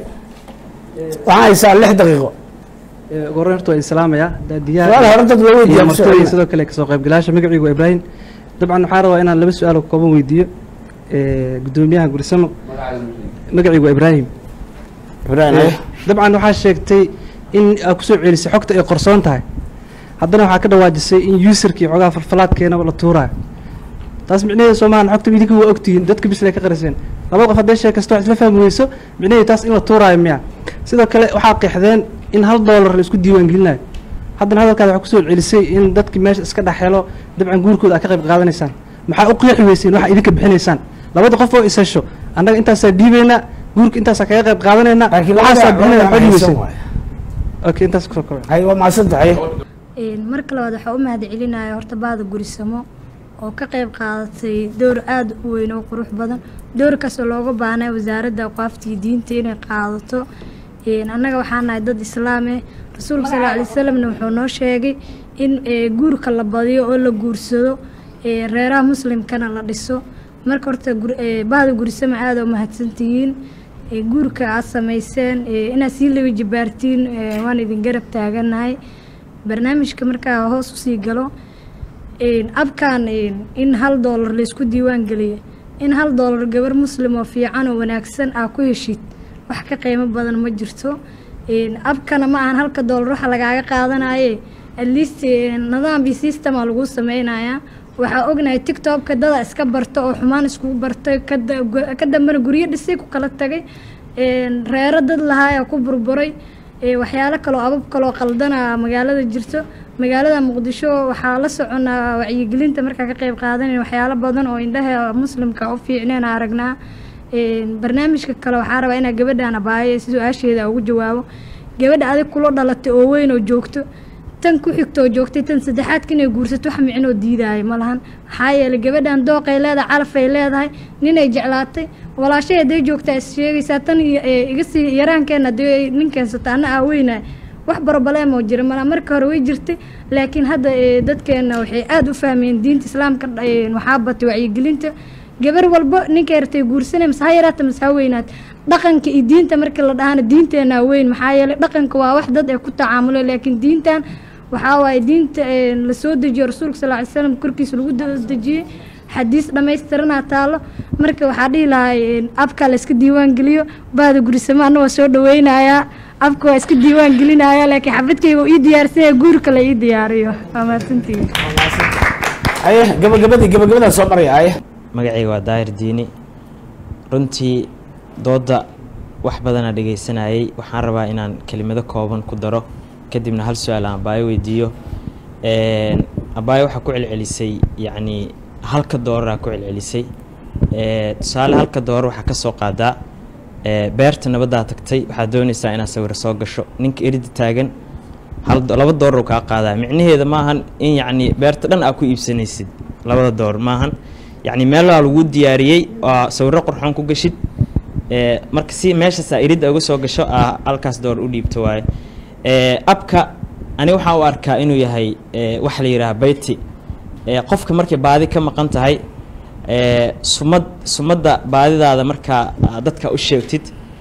Speaker 7: waxaan haysaa lix daqiiqo
Speaker 5: ugu horreyn horta waa islaamaya daadiyaha
Speaker 7: Su'aal hore dad loo weydiiyaa
Speaker 5: iyo
Speaker 7: ma soo
Speaker 5: martooyin
Speaker 7: celina.
Speaker 5: sidoo kale kasoo qaybgalayaasha magacaygu waa ibraahim dabcan waxaa rabaa inaan laba su-aal oo kooban weydiiyo Eh, gudoomiyaha gurisamo magacaygu waa ibraahim
Speaker 7: Ibraahim,
Speaker 5: Eh,
Speaker 7: eh.
Speaker 5: dabcan waxaa sheegtay in aad kusoo celisay xogta ay qorsoon tahay haddana waxaa ka dhawaajisay in userkii xogaha falfalaadkeenaba la tuuraayo taas micnaheedu soo maahan xogta idinka waa ogtihiin dadka bisle ka qariseen laba qof hadday sheekasto wax isla fahmi weyso micnaheedu taas in la tuuraayo miya sidoo kale waxaa qeexdeen in hal doolar la isku diiwaan gelinayo haddana hadalkaada waxaa kusoo celisay in dadki meesha iska dhex helo dabcan guurkooda aad ka qayb qaadanaysaan maxaa u qeexi weyseen waxaa idinka bixinaysaan labada qof oo is hesho annaga intaasaa dhiibaynaa guurka intaasaa kaga qayb qaadanaynaa waxaasaa bixinayna waxaa dhiibayseen okay intaas kusoo kobay
Speaker 7: hay waa mahadsantahay
Speaker 4: marka labaad waxaa u mahad celinaya horta baada gurisamo oo ka qayb qaadatay door aada u weyn oo qurux badan doorkaasoo looga baahnay wasaaradda aqaaftii diinta inay qaadato Een, annaga waxaa nahay dad islaame rasuulka sal alay wasalamna wuxuu noo sheegay in ee, guurka la badiyo oo la guursado ee, reeraha muslimkana la dhiso marka horta gur- ee, bahda gurisamo aada u mahadsantihiin ee, guurka aad samayseen ee, inaad sii laba jibaartiin ee, waan idin garab taaganahay barnaamijka markaa hoos usii galo een, abkan een, in hal doolar laysku diiwaan geliyo in hal doolar gabar muslim oo fiican oo wanaagsan aa ku heshid wax ka qiimo badan ma jirto Een, abkana ma ahan halka doolar waxa lagaaga qaadanaye at least een, nidaam iyo systema lagu sameynayaa waxaa ognahay tiktokka dada iska barta oo xumaan iskugu bartay ka da- gu- ka dambena guryo dhisay ku kala tagay Een, reero dad lahaa ku burburay Ee, waxyaalo kaloo abab kaloo qaldana magaalada jirto magaalada muqdisho waxaa la soconaa wacyigelinta markaa ka qayb qaadanaya waxyaalo badan oo indhaha muslimka u fiicneen aan aragnaa Een, barnaamijka kale waxaa rabaa inaa gabadhaan abaayo si su-aasheeda ugu jawaabo gabadha adig kula dhalatay oo weyn oo joogto tan ku xigto oo joogtay tan saddexaadka inay guursato wax micnoo diidaayo ma lahan maxaa yeelay gabadhan dooqay leedahay calafay leedahay ninay jeclaatay walaashay hadday joogtaa is sheegaysaa tan iyo ee, iga sii yaraankeenna hadday nin keensata anna aa weynaa wax barbaleem oo jira malaa marka hore way jirtay laakiin hadda ee, dadkeena waxay aada u fahmeen diinta islaamka ee, waxaa batay wacyigelinta gabar walbo ninkay ratay guursanay mase ha yaraata mase ha weynaat dhaqanka iyo diinta markii la dhahana diinteenaa weyn maxaa yeelay dhaqanka waa wax dad ay ku tacaamuleen laakiin diintan waxaa waaye diinta ee, la soo dejiyo rasuulka sal ly slam korkiisa lagu da- dejiyey xadiis dhammaystiranaa taalo marka waxaa dhihi lahaa een, abka la iska diiwaan geliyo baada gurisamo anna waa soo dhaweynayaa abka waa iska diiwaan gelinaya laakiin xabadkayga uu ii diyaarsanya guurka la ii diyaariyo waa mahadsantihiin
Speaker 7: aye gabagabadii gabagabadaa soo maraya aye
Speaker 14: magacayga waa daahir diini runtii doodda wax badanaa dhegaysanayay waxaan rabaa inaan kelimado kooban ku daro kadibna hal su-aal aan abaayo weydiiyo Een, abaayo waxaa ku celcelisay yacni halka dooraraa ku celcelisay Ee, tusaale halka doorar waxaa ka soo qaadaa ee, beerta nabaddaa tagtay waxaad doonaysaa inaad sawir soo gasho ninka erida taagan hal do- laba doorar uu kaa qaadaa micnaheeda maahan in yacni beerta dhan aa ku iibsanaysid labada doorar maahan yacni meelaa lagu diyaariyey oo sawirro qurxoon ku gashid ee, marka si meeshaasaa iridda uga soo gasho aa halkaas doorar u dhiibto waaye Ee, abka aniga waxaan u arkaa inuu yahay ee, waxa la yidhaha bayti Ee, qofka markay baadi ka maqan tahay ee, sumad sumadda baadidaada markaa aad dadka u sheegtid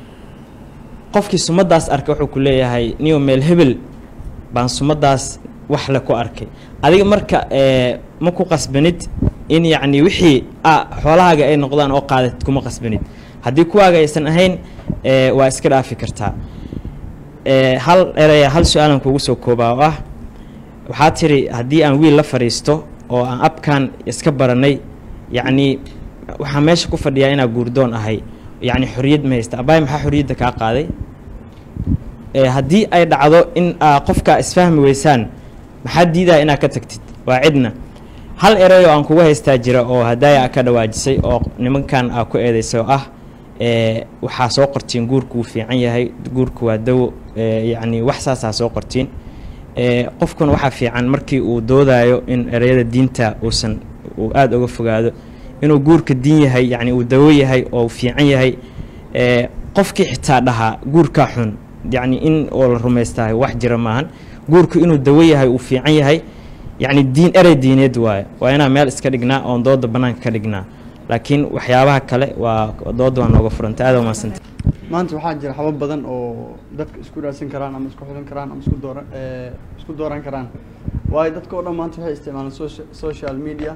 Speaker 14: qofkii sumaddaas arka wuxuu ku leeyahay niyo meel hebel baan sumaddaas wax le ku arkay adiga marka ee, ma ku qasbanid in yacni wixii a xoolahaaga ay noqdaan oo qaadatid kuma qasbanid haddii kuwaaga aysan ahayn ee, waa iska dhaafi kartaa Ee, hal eraya hal su-aalan kugu soo koobaa oo ah waxaa tiri haddii aan wiil la fadhiisto oo aan abkan iska baranay yacni waxaa meesha ku fadhiyaa inaa guurdoon ahay yacni xorriyad ma haysta abaay maxaa xorriyadda kaa qaaday Ee, haddii ay dhacdo in aa qofka isfahmi weysaan maxaa diidaya inaad ka tagtid waa cidna hal erey oo aan kugu haystaa jira oo hadaaya ka dhawaajisay oo nimankan aa ku eedeysay oo ah ee, waxaa soo qortiin guurku wuu fiican yahay guurku waa dawo ee, yacni wax saasaa soo qortiin ee, qofkuna waxaa fiican markii uu doodayo in ereyada diinta uusan uu aada uga fogaado inuu guurka diin yahay yacni uu dawo yahay oo fiican yahay ee, qofkii xitaa dhahaa guurkaa xun yacni in oo la rumaystahay wax jira maahan guurku inuu dawo yahay uu fiican yahay yacni diin erey diineed waaye waa inaan meel iska dhignaa oon dooda bannaanka ka dhignaa laakiin waxyaabaha kale waa dooda waa nooga furanta aada umadsanta
Speaker 15: maanta waxaa jira habab badan oo dadka isku raadsan karaan ama isku xulan karaan ama isku dooran eh, isku dooran karaan waayo dadka oo dhan maanta waxay isticmaalaan socia- social media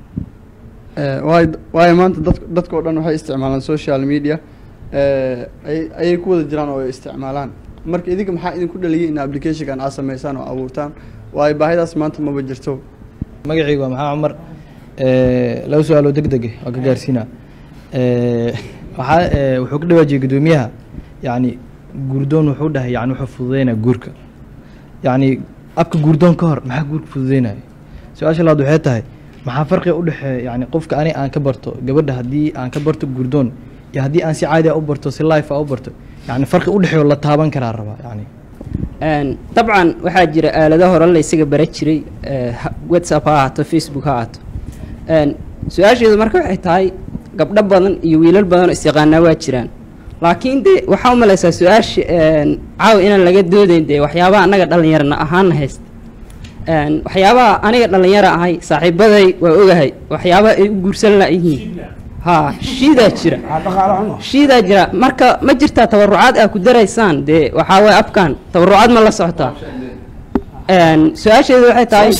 Speaker 15: Eh, waayo waayo maanta dadk dadka oo dhan waxay isticmaalaan social media eh, ay- ayay ku wada jiraan oo ay isticmaalaan marka idinka maxaa idinku dhaliyay in applicationkan aad sameysaan oo abuurtaan waayo baahidaas maanta maba jirto
Speaker 16: magacaygu waa maxamed cumar Eh, laba su-aaloo deg deg ah waa ka gaarsiinaa Eh, waxaa eh, wuxuu ka dhawaajiyey guddoomiyaha yacni guurdoon wuxuu dhahay yani wuxuu fududeynaya guurka yacni abka guurdoon ka hor maxaa guurka fududeynaya su-aasha labaad waxay tahay maxaa farqiga u dhexeeya yani qofka ani aan ka barto gabadha haddii aan ka barto guurdoon iyo haddii aan si caadi ah u barto si life ah u barto yani farqi u dhexeeyo la taaban karaa rabaa yani
Speaker 17: Een, dabcan waxaa jira aalado hore la isaga bara jiray eh, ha- whatsapp ha ahaato facebook ha ahaato Een, su-aasheedu marka waxay tahay gabdho badan iyo wiilal badan oo isyaqaanaa waa jiraan laakiin de waxaa u malaysaa su-aasha een, caawa inaan laga doodayn dee waxyaabaha annaga dhallinyarana ahaana haysta Een, waxyaabaha aniga dhallinyara ahay saaxiibaday waa ogahay waxyaabaha ay u guursan laayihiin ha shiidaa jira shiidaa jira marka ma jirtaa tabarucaad aa ku daraysaan dee waxaa waye abkan tabarucaad ma la socotaa Een, su-aasheedu waxay tahay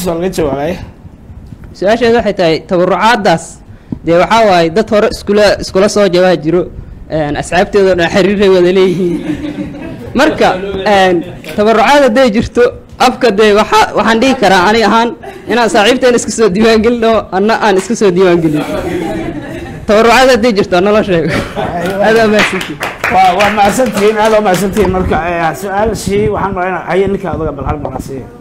Speaker 17: su-aasheedu waxay tahay tabarucaadaas dee waxaa waaye dad hore iskula iskula soo jawaa jiro een, asxaabteedoo dhan xiriiray wada leeyihiin marka een, tabarucaad hadday jirto abka dee waxa waxaan dhihi karaa ani ahaan inaan saaxiibteen iska soo diiwaangelino anna aan iska soo diiwaangelin tabarucaad hadday jirto nala sheego adaa mahadsantihin
Speaker 7: waa waa mahadsantihiin aad waa mahadsantihiin marka eh, su-aashii waxaan rabaa inaan haye ninka aduga bal hal mar aan siiyo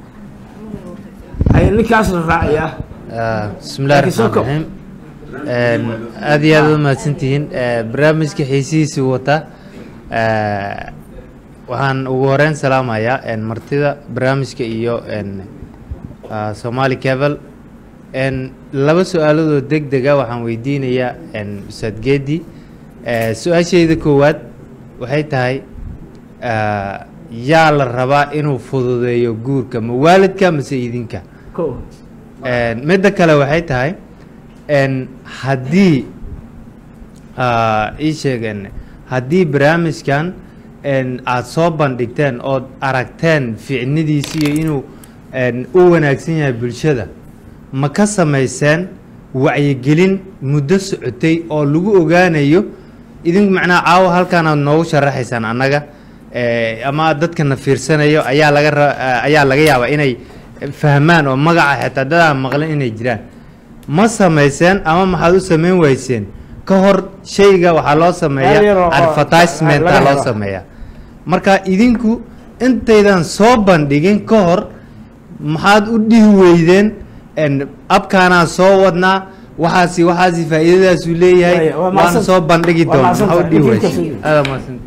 Speaker 7: haye ninkaas la raacaya
Speaker 18: bismillahi
Speaker 7: Laakiin soo
Speaker 18: raxmaan
Speaker 7: kob.
Speaker 18: raxiim aad iyo aad u mahadsantihiin Eh, barnaamijka xiisihiisii wata Eh, waxaan ugu horeyn salaamayaa en, martida barnaamijka iyo en, ah, somali cable En, laba su-aaloodoo deg dega waxaan weydiinayaa en, ustaad geedi Eh, su-aashayda koowaad waxay tahay ah, yaa la rabaa inuu fududeeyo guurka ma waalidka mase idinka
Speaker 7: Kow.
Speaker 18: En, midda kale waxay tahay en, haddii ah, ii sheegen haddii barnaamijkan en, aad soo bandhigteen ood aragteen ficnidiisi iyo inuu en, u wanaagsan yahay bulshada ma ka samayseen wacyigelin muddo socotay oo lagu ogaanayo idinku macnaha caawa halkaan aad noogu sharaxaysaan annaga eh, ama dadkana fiirsanayo ayaa laga ra- eh, ayaa laga yaabaa inay fahmaan oo magaca xitaa dadaan maqlin inay jiraan ma samayseen ama maxaad u samayn wayseen ka hor shayga waxaa loo
Speaker 7: Meel yar
Speaker 18: sameeyaa
Speaker 7: oo-
Speaker 18: advertisement
Speaker 7: laga
Speaker 18: loo
Speaker 7: helo.
Speaker 18: sameeyaa marka idinku intaydan soo bandhigin ka hor maxaad u dhihi weydeen en, abkaanaan soo wadnaa waxaasi waxaasi faa'iidadaasuu leeyahay
Speaker 7: Waaya, waa
Speaker 18: waan
Speaker 7: mahadsan-
Speaker 18: soo bandhigi
Speaker 7: waa
Speaker 18: doona
Speaker 7: mahadsan
Speaker 18: maxaa u
Speaker 7: tahay.
Speaker 18: dhihi
Speaker 7: Idinka
Speaker 18: weyseen
Speaker 7: soo-
Speaker 18: aada mahadsan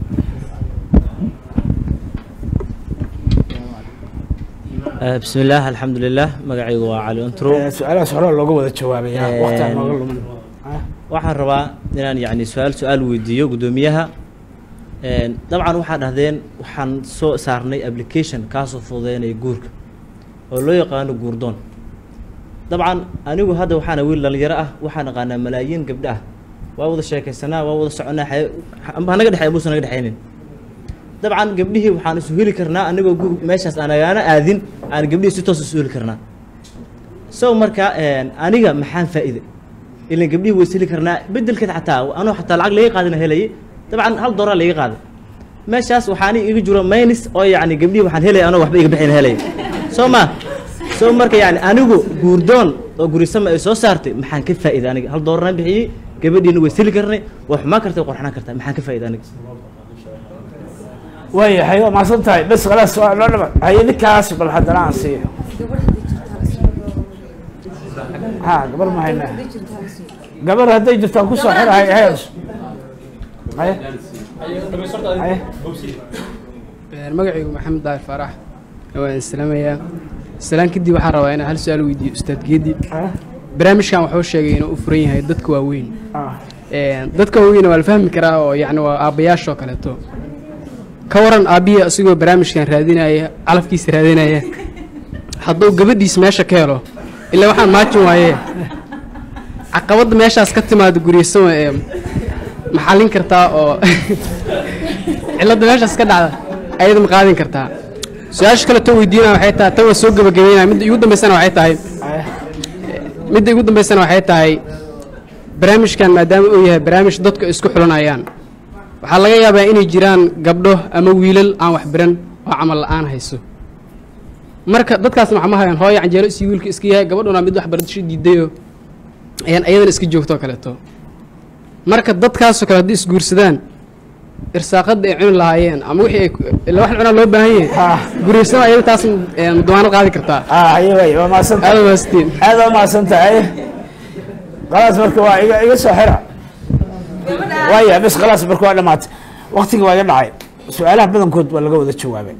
Speaker 14: بسم الله الحمد لله magacaygu waa cali untro
Speaker 7: Eh, su-aalahaas hore looga wada jawaabaya waqti aan nooga lumin
Speaker 14: waxaan rabaa inaan yani su-aal su-aal weydiiyo guddoomiyaha Een, dabcan waxaad dhahdeen waxaan soo saarnay application kaasoo fududeynaya guurka oo loo yaqaano guurdoon dabcan anigu hadda waxaana wiil dhalinyaro ah waxaan aqaanaa malaayiin gabdho ah waa wada sheekaysanaa waa wada soconaa xaye- amba hanaga dhexeey amuusan naga dhexeynin dabcan gabdhihii waxaan isu heli karnaa anigoo gu- meeshaas aan agaana aadin aan gabdhihii si toos isu heli karnaa so marka een, aniga maxaan faa'iide ilan gabdhihii way is heli karnaa bedelkeed xataa anoo xataa lacag laga qaadina helayay dabcan hal dooraa laga qaaday meeshaas waxaani iga jiro maynis oo yacni gabdhihii waxaan helaya anoo waxba iga bixin helaya soo ma soo marka yacni anigu guurdoon oo gurisama ay soo saartay maxaan ka faa'iiday aniga hal dooraraan bixiyey gabadhiina way is heli karnay waa xumaan kartay waa qorxanaan kartaa maxaan ka faa'iiday aniga
Speaker 7: waayahay waa mahadsan tahay bes khalaas waa loo dhama haye ninkaas bal haddana aan siiyo ha gabar ma haynaa gabar hadday jirtaan kusoo xirahay heer haye haye
Speaker 19: magacaygu maxamed daahir faarax waan islaamayaa islaan kadib waxaan rabaa inaan hal su-aal weydiiyo ustaad geedi barnaamijkan wuxuu sheegay inuu u furan yahay dadka waaweyn Een, dadka waaweyn waa la fahmi karaa oo yacni waa aabbayaashoo kaleeto ka waran aabbihi isagoo barnaamijkan raadinaya calafkiisa raadinaya hadduu gabadhiis meesha ka helo ilaa waxaan maajin waaye caqabadda meeshaas ka timaada guryasama ee maxallin kartaa oo cilladda meeshaas ka dhacda ayada ma qaadin kartaa su-aasha kale too weydiinaya waxay tahay tan waa soo gebagabeynaya midda igu dambaysana waxay tahay midda igu dambaysana waxay tahay barnaamijkan maadaama uu yahay barnaamij dadku ay isku xulanayaan waxaa laga yaabaa inay jiraan gabdho ama wiilal aan wax baran oo camal la-aan hayso marka dadkaasna waxma hayaan hooyo canjeelo isii wiilka iska yahay gabadhuna mid waxbarasho diidayo ayaan ayadana iska joogto oo kaleeto marka dadkaasoo kale haddii isguursadaan irsaaqada ay cuni lahaayeen ama wixii ay ila wax cunaa loo baahan yahay guryasana ayada taas duwaanad qaadi kartaa
Speaker 7: haye waay waa mahadsan tahay
Speaker 19: aada maastiin
Speaker 7: aad waa mahadsan tahay khalaas marka waa iga iga soo xira waaya bes khalaas marka waa dhamaatay waqtiga waa iga dhacay su-aalaha badankood waa laga wada jawaabay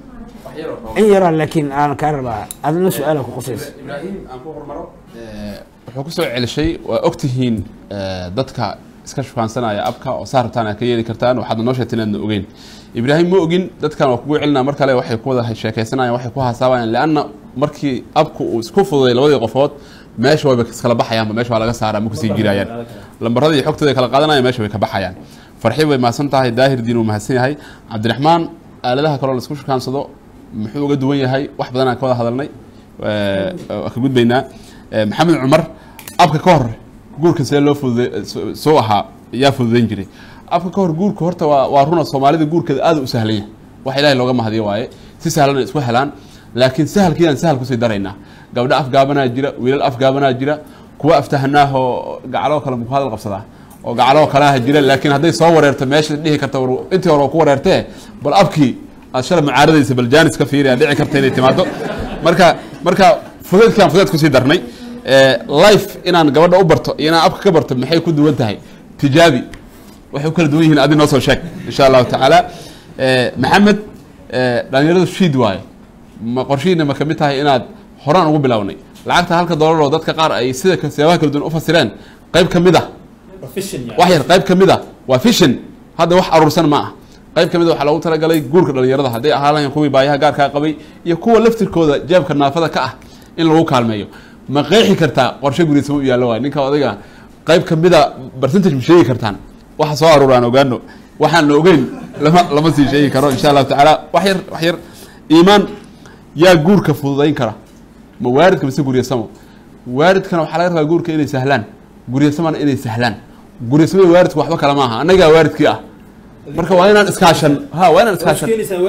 Speaker 7: in yaraa laakiin aan kaa rabaa adna su-aala ku qusaysa
Speaker 11: ibraahim aan ku hormaro wuxuu kusoo celishay waa ogtihiin eh, dadka iska shukaansanaya abka oo saa rabtaan aad ka yeeli kartaan waxaadna noo sheegtay inaadna ogeyn ibraahim ma ogin dadkan waa kugu celinaa mar kale waxay ku wada sheekaysanayaan waxay ku hasaabayaan leanna markii abku uu isku fududay labadii qofood meesha wayba iskala baxayaanba meesha waa laga saaraa ma kusii jiraayaan lambaradii iyo xogtooda kala qaadanayaan meesha way ka baxayaan farxi way mahadsan tahay daahir diin uu mahadsan yahay cabdiraxmaan aaladaha kaloo laisku shukaansado muxuu uga duwan yahay wax badan aan ka wada hadalnay eh, waa ka gudbaynaa Eh, maxamed cumar abka ka hor guurka see loo fudude soo ahaa yaa fududeyn jiray afka ka hor guurka horta waa waa runa soomaalida guurkeeda aad u sahlanya wax ilaahay looga mahadiyo waaye si sahlan ay isku helaan laakiin sahalkiidaan sahal kusii daraynaa gabdho afgaabanaa jira wiilal afgaabanaa jira kuwa aftahanaahoo gacaloo kale muku hadal qabsadaa oo gacaloo kaleha jira laakiin hadday soo wareerto meesha dhihi karta war intii hore waa ku wareertee bal abkii aad shalay mucaaradaysa bal jaanis ka fiiriyaa dhici karta inay timaado marka marka fudeedkaan fudeed kusii darnay life inaan gabadha u barto iyo inaan abka ka barto maxay ku duwan tahay tijaabi waxay u kala duwan yihiin adi noo soo sheeg insha allahu tacaala maxamed dhalinyaradu shiid waaye ma qorshihiina ma kamid tahay inaad horaan ugu bilownay lacagta halka doolar oo dadka qaar ay sida siyaabaha kala duwan u fasireen qayb ka mid ah wax yar qayb ka mid ah waa fishin hadda wax aruursan ma ah qayb ka mid a waxaa loogu talagalay guurka dhalinyarada hadday ahaan lahayn kuwii baayaha gaarkaa qabay iyo kuwa laftirkooda jeebka naafada ka ah in lagu kaalmeeyo ma qeexi kartaa qorshe guriisama u yaallo waay ninka odayga qayb ka mid a percentage ma sheegi kartaan waxa soo aruur aan ogaano waxaan la ogeyn lama lama sii sheegi karo insha allahu tacaala wax yar wax yar iimaan yaa guurka fududayn kara ma waaridka mise guryasamo waaridkana waxaa laga rabaa guurka inay sahlaan guryasamana inay sahlaan guryasamada waaridku waxba kale maaha annagaa waaridkii ah marka waa inaan iskaashan ha waa inaan iskaashan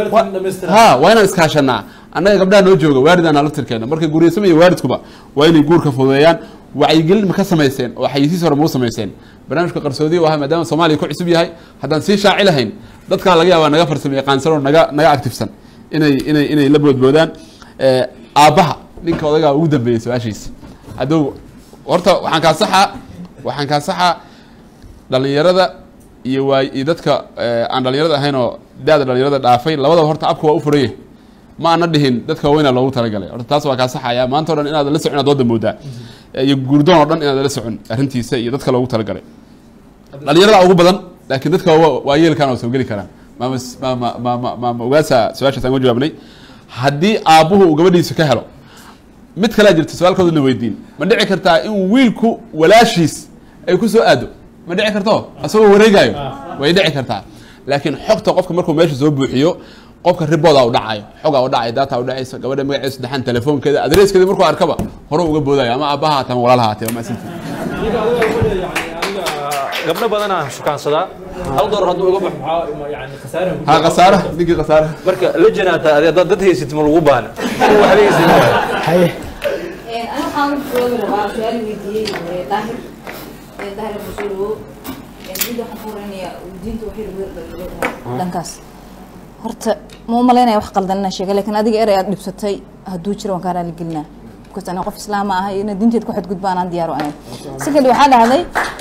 Speaker 11: ha waa inaan iskaashanaa annaga gabdhaha noo jooga waaridana laftirkeena marka guryasamo iyo waaridkuba waa inay guurka fududeeyaan wacyigelin ma ka samayseen oo xayisiis hore mau samayseen barnaamijka qarsoodiya u ahaa maadaama soomaaliya ku cusub yahay haddaan sii shaaci lahayn dadkaa laga yaabaa naga farsamo yaqaansan oo naga naga actifsan inay inay inay la boodboodaan aabbaha ninka odagaa ugu dambeeyey su-aashiisa hadduu horta waxaan kaa saxaa waxaan kaa saxaa dhalinyarada iyo waay iyo dadka aan dhalinyarada ahayn oo da-da dhalinyarada dhaafay labadaba horta abka waa u furanye ma ana dhihin dadka waaweynaa loogu talagalay horta taas waa kaa saxaya maanta o dhan inaad la socon inaad wada moodaa iyo guurdoon oo dhan inaad la socon arrintiisa iyo dadka loogu talagalay dhalinyarada ugu badan laakiin dadka waa yeelkan oo soo geli karaan maama maama maama maama ogaasa su-aashaas aan uga jawaabnay haddii aabbuhu uu gabadhiisa ka helo mid kalea jirta su-aalkoodana weydiin ma dhici kartaa in wiilku walaashiis ay ku soo aado ma dhici karto asagoo wareegaayo way dhici kartaa laakiin xogta qofka markuu meesha soo buuxiyo qofka ribooda u dhacayo xogaa u dhacay data u dhacaysa gabadha magaceeda saddexan telefoonkeeda adreeskeeda markuu arkaba hore uga boodayo ama aabbaha haatama walaalaha haatee waa maasantii
Speaker 12: gabdho badanaa shukaansadaa hal doolar hadduu uga baxo maxaa yani khasaare
Speaker 11: ha khasaara ninkii khasaara
Speaker 12: marka la janaata adi dad dad haysid ma lagu baana waxba haysid
Speaker 13: haye waxaan joogi rabaa su-aal weydiiyey daahir daahir masuulo mid waxaan ku horeynayaa diinta waxay lagu yardhaldhalo dhankaas horta ma u malaynaya wax qaldan inaan sheega laakiin adiga erey aad dhibsatay hadduu jiro waan kaa raali gelinaa because aniga qof islaama ahay ina diinteed ku xadgudba anaan diyaar u ahayn si kale waxaa dhahday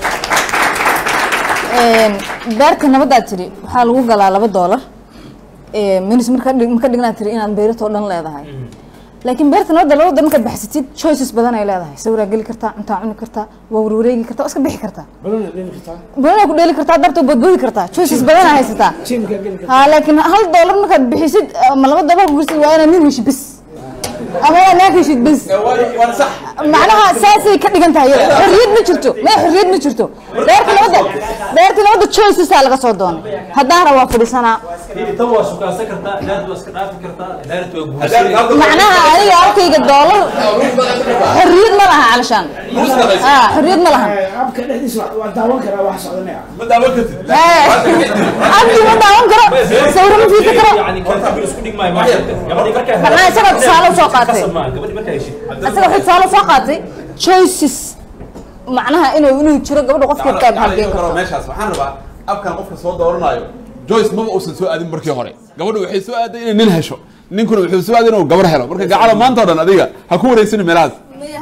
Speaker 13: beerta nabadaad tiri waxaa lagu galaa laba doolar minis marka maka dhignaa tiri inaad beeratoo dhan leedahay laakiin beerta nabadda laba doolar markaad baxsatid choices badan ay leedahay sawiraa geli kartaa cuntaa cuni kartaa waa warwareegi kartaa waa iska bixi kartaa banana ku dheeli kartaa dartoo boodboodi kartaa choices badan aa haysataa ha laakiin hal doolar markaad bixisid ama laba doolar gursid waa inaad nin heshid bis ama waa naag heshid bis macnaha saasay ka dhigan tahay xorriyad ma jirto ma xorriyad ma jirto beerta nabadda beerta nabadda choicesaa laga soo doonay haddaana waa fadhiisanaa
Speaker 12: tan waa shukaansan kartaa daarad waa iska dhaafi kartaa daarad waa guursan
Speaker 13: macnaha aniga halkayga doolar xorriyad ma laha calashaan ha xorriyad ma lahan
Speaker 7: abka dhexdiisa waa daawan karaa wax socdanaya
Speaker 11: ma daawan kartid
Speaker 13: abdi ma daawan karo sawiro ma fiirsan karo
Speaker 12: yani kaltabir isku dhigmaayo gabadhii markaa
Speaker 13: maxaa isaga tusaale usoo qaatay
Speaker 12: gabadhii markaa heshid
Speaker 13: isaga wuxuu tusaale usoo qaatay choices macnaha inuu inuu jiro gabadha qofkeed ka halgeen karto
Speaker 11: meeshaas waxaan rabaa abkan qofka soo dooranaayo joyce maba uusan soo aadin markii hore gabadhu waxay soo aaday inay nin hesho ninkuna wuxuu soo aaday inuu gabar helo marka gacalo maanta o dhan adiga ha ku wareysani meelahaas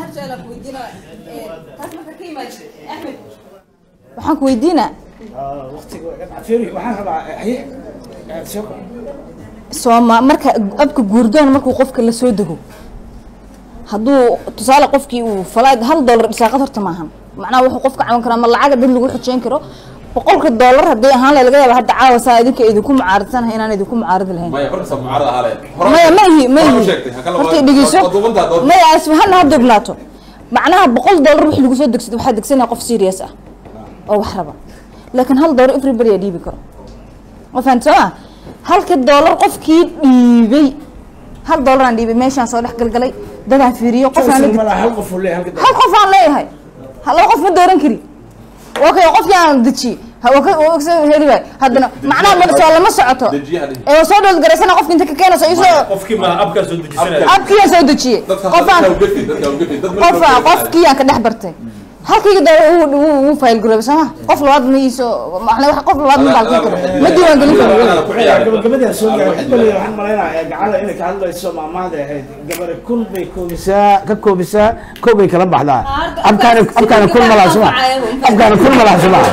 Speaker 13: waxaan ku weydiinaa
Speaker 7: waxaan rabaa haye
Speaker 13: sooma marka abka guurdoon markuu qofka la soo dego hadduu tusaale qofkii uu falaad hal doolar dhisaaqad horta maahan macnaha wuxuu qofka cawan karaa ma lacaga dad lagu xujeyn karo boqolka doolar haddii ahaan laga yaaba hadda caawa saa idinka idinku mucaaradsanhay inaan idinku mucaaradi lahayn
Speaker 11: maya markasta mucaarad ahaa leed
Speaker 13: maya ma ihi ma ihi horta dhegeyso maya asfa hana ha duubnaato macnaha boqol doolar wix lagu soo degsada waxaa degsanaya qof serious ah oo wax raba laakiin hal doolar everybody aa dhiibi karo ma fahamta soo ma halka doolar qofkii dhiibay hal doolar aan dhiibay meeshaan soo dhex galgalay dadaan fiiriyo qof aan la
Speaker 7: hal qof uu leeyahay
Speaker 13: hal qof aan leeyahay laba qof ma dooran kari okay qofkii aan dejiyey Ha- waa ka- waa ka soo heli waay haddana macnaha ma soo lama socoto ee waa soo dhowl garaysana qofka inta ka keenayso isoo
Speaker 12: qofkii ma abkaa soo dejisanaya
Speaker 13: abkiyaan soo dejiyey qofaan qofa qofkiyaan ka dhex bartay halkayga da wuu fayl garoobay sooma qof labaad ma iiso macnaa wax qof labaad ma baalkin karo ma diiwaan gelin karo
Speaker 7: gabagabadaan soo gaaray kulli waxaan malaynayaa gacala inay ka hadlayso maamaada ahayd gabare kun bay koobisaa ka koobisaa kow bay kala baxdaa abkaana abkaana kun malaa suma abkaana kun malaa suma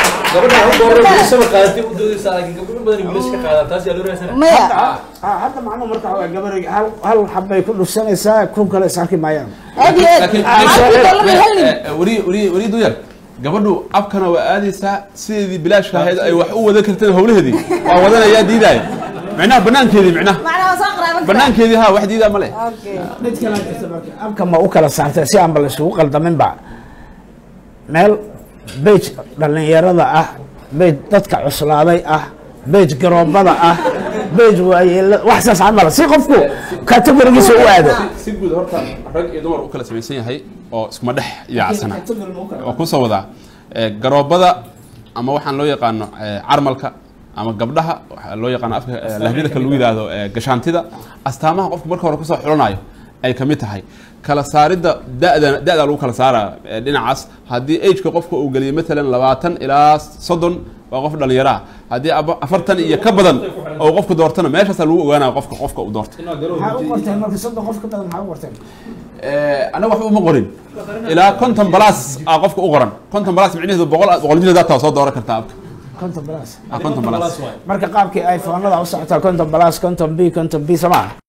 Speaker 13: maya
Speaker 7: hadda macnuhu marka waxaa gabare hal hal xabbay ku dhufsanaysaa kun kale is arki maayaan
Speaker 13: aad iyo aad
Speaker 11: weri weri weri duyar gabadhu abkana waa aadaysaa sideedii bilaashka ahayd ay wax u wadan karteen howlaheedii waa wadanayaa diidaaya micnaha banaankeedii micnaha banaankeedii ha wax diidaa ma leh
Speaker 7: mid kale jirta marka abka ma u kala saartay si aanba la isugu qaldaminba meel bej dhallinyarada ah bej dadka cuslaaday ah bej garoobada ah bej waayeela wax saas camal si qofku kategorigiisa u aado
Speaker 11: si guud horta rag iyo dumar u kala samaysan yahay oo iskuma dhex yaacsana waa kusoo wadaa Eh, garoobada ama waxaan loo yaqaano eh, carmalka ama gabdhaha waxaa loo yaqaano afka eh, lahjada kale lagu yidhaahdo eh, gashaantida astaamaha qofku marka hore kusoo xulanayo ay kamid tahay kala saaridda da'da da'da lagu kala saara eh, dhinacaas haddii ageka qofka uu geliyo matalan labaatan ilaa soddon waa qof dhalinyaro ah haddii aba- afartan iyo ka badan oo qofku doortana meeshaasaa lagu ogaanaya qofka qofka uu doortay
Speaker 7: maxaa u qorteen marka soddon qof ka badan maxaa u qorteen
Speaker 11: anaga waxba uma qorin ilaa konton balas a qofka u qoran konton balas micnaheedu boqol boqol jir dataa soo dooran kartaa abka
Speaker 7: konton balas
Speaker 11: Ah, konton balas
Speaker 7: marka qaabkii iphonada u socotaa konton balas konton b konton b soo maa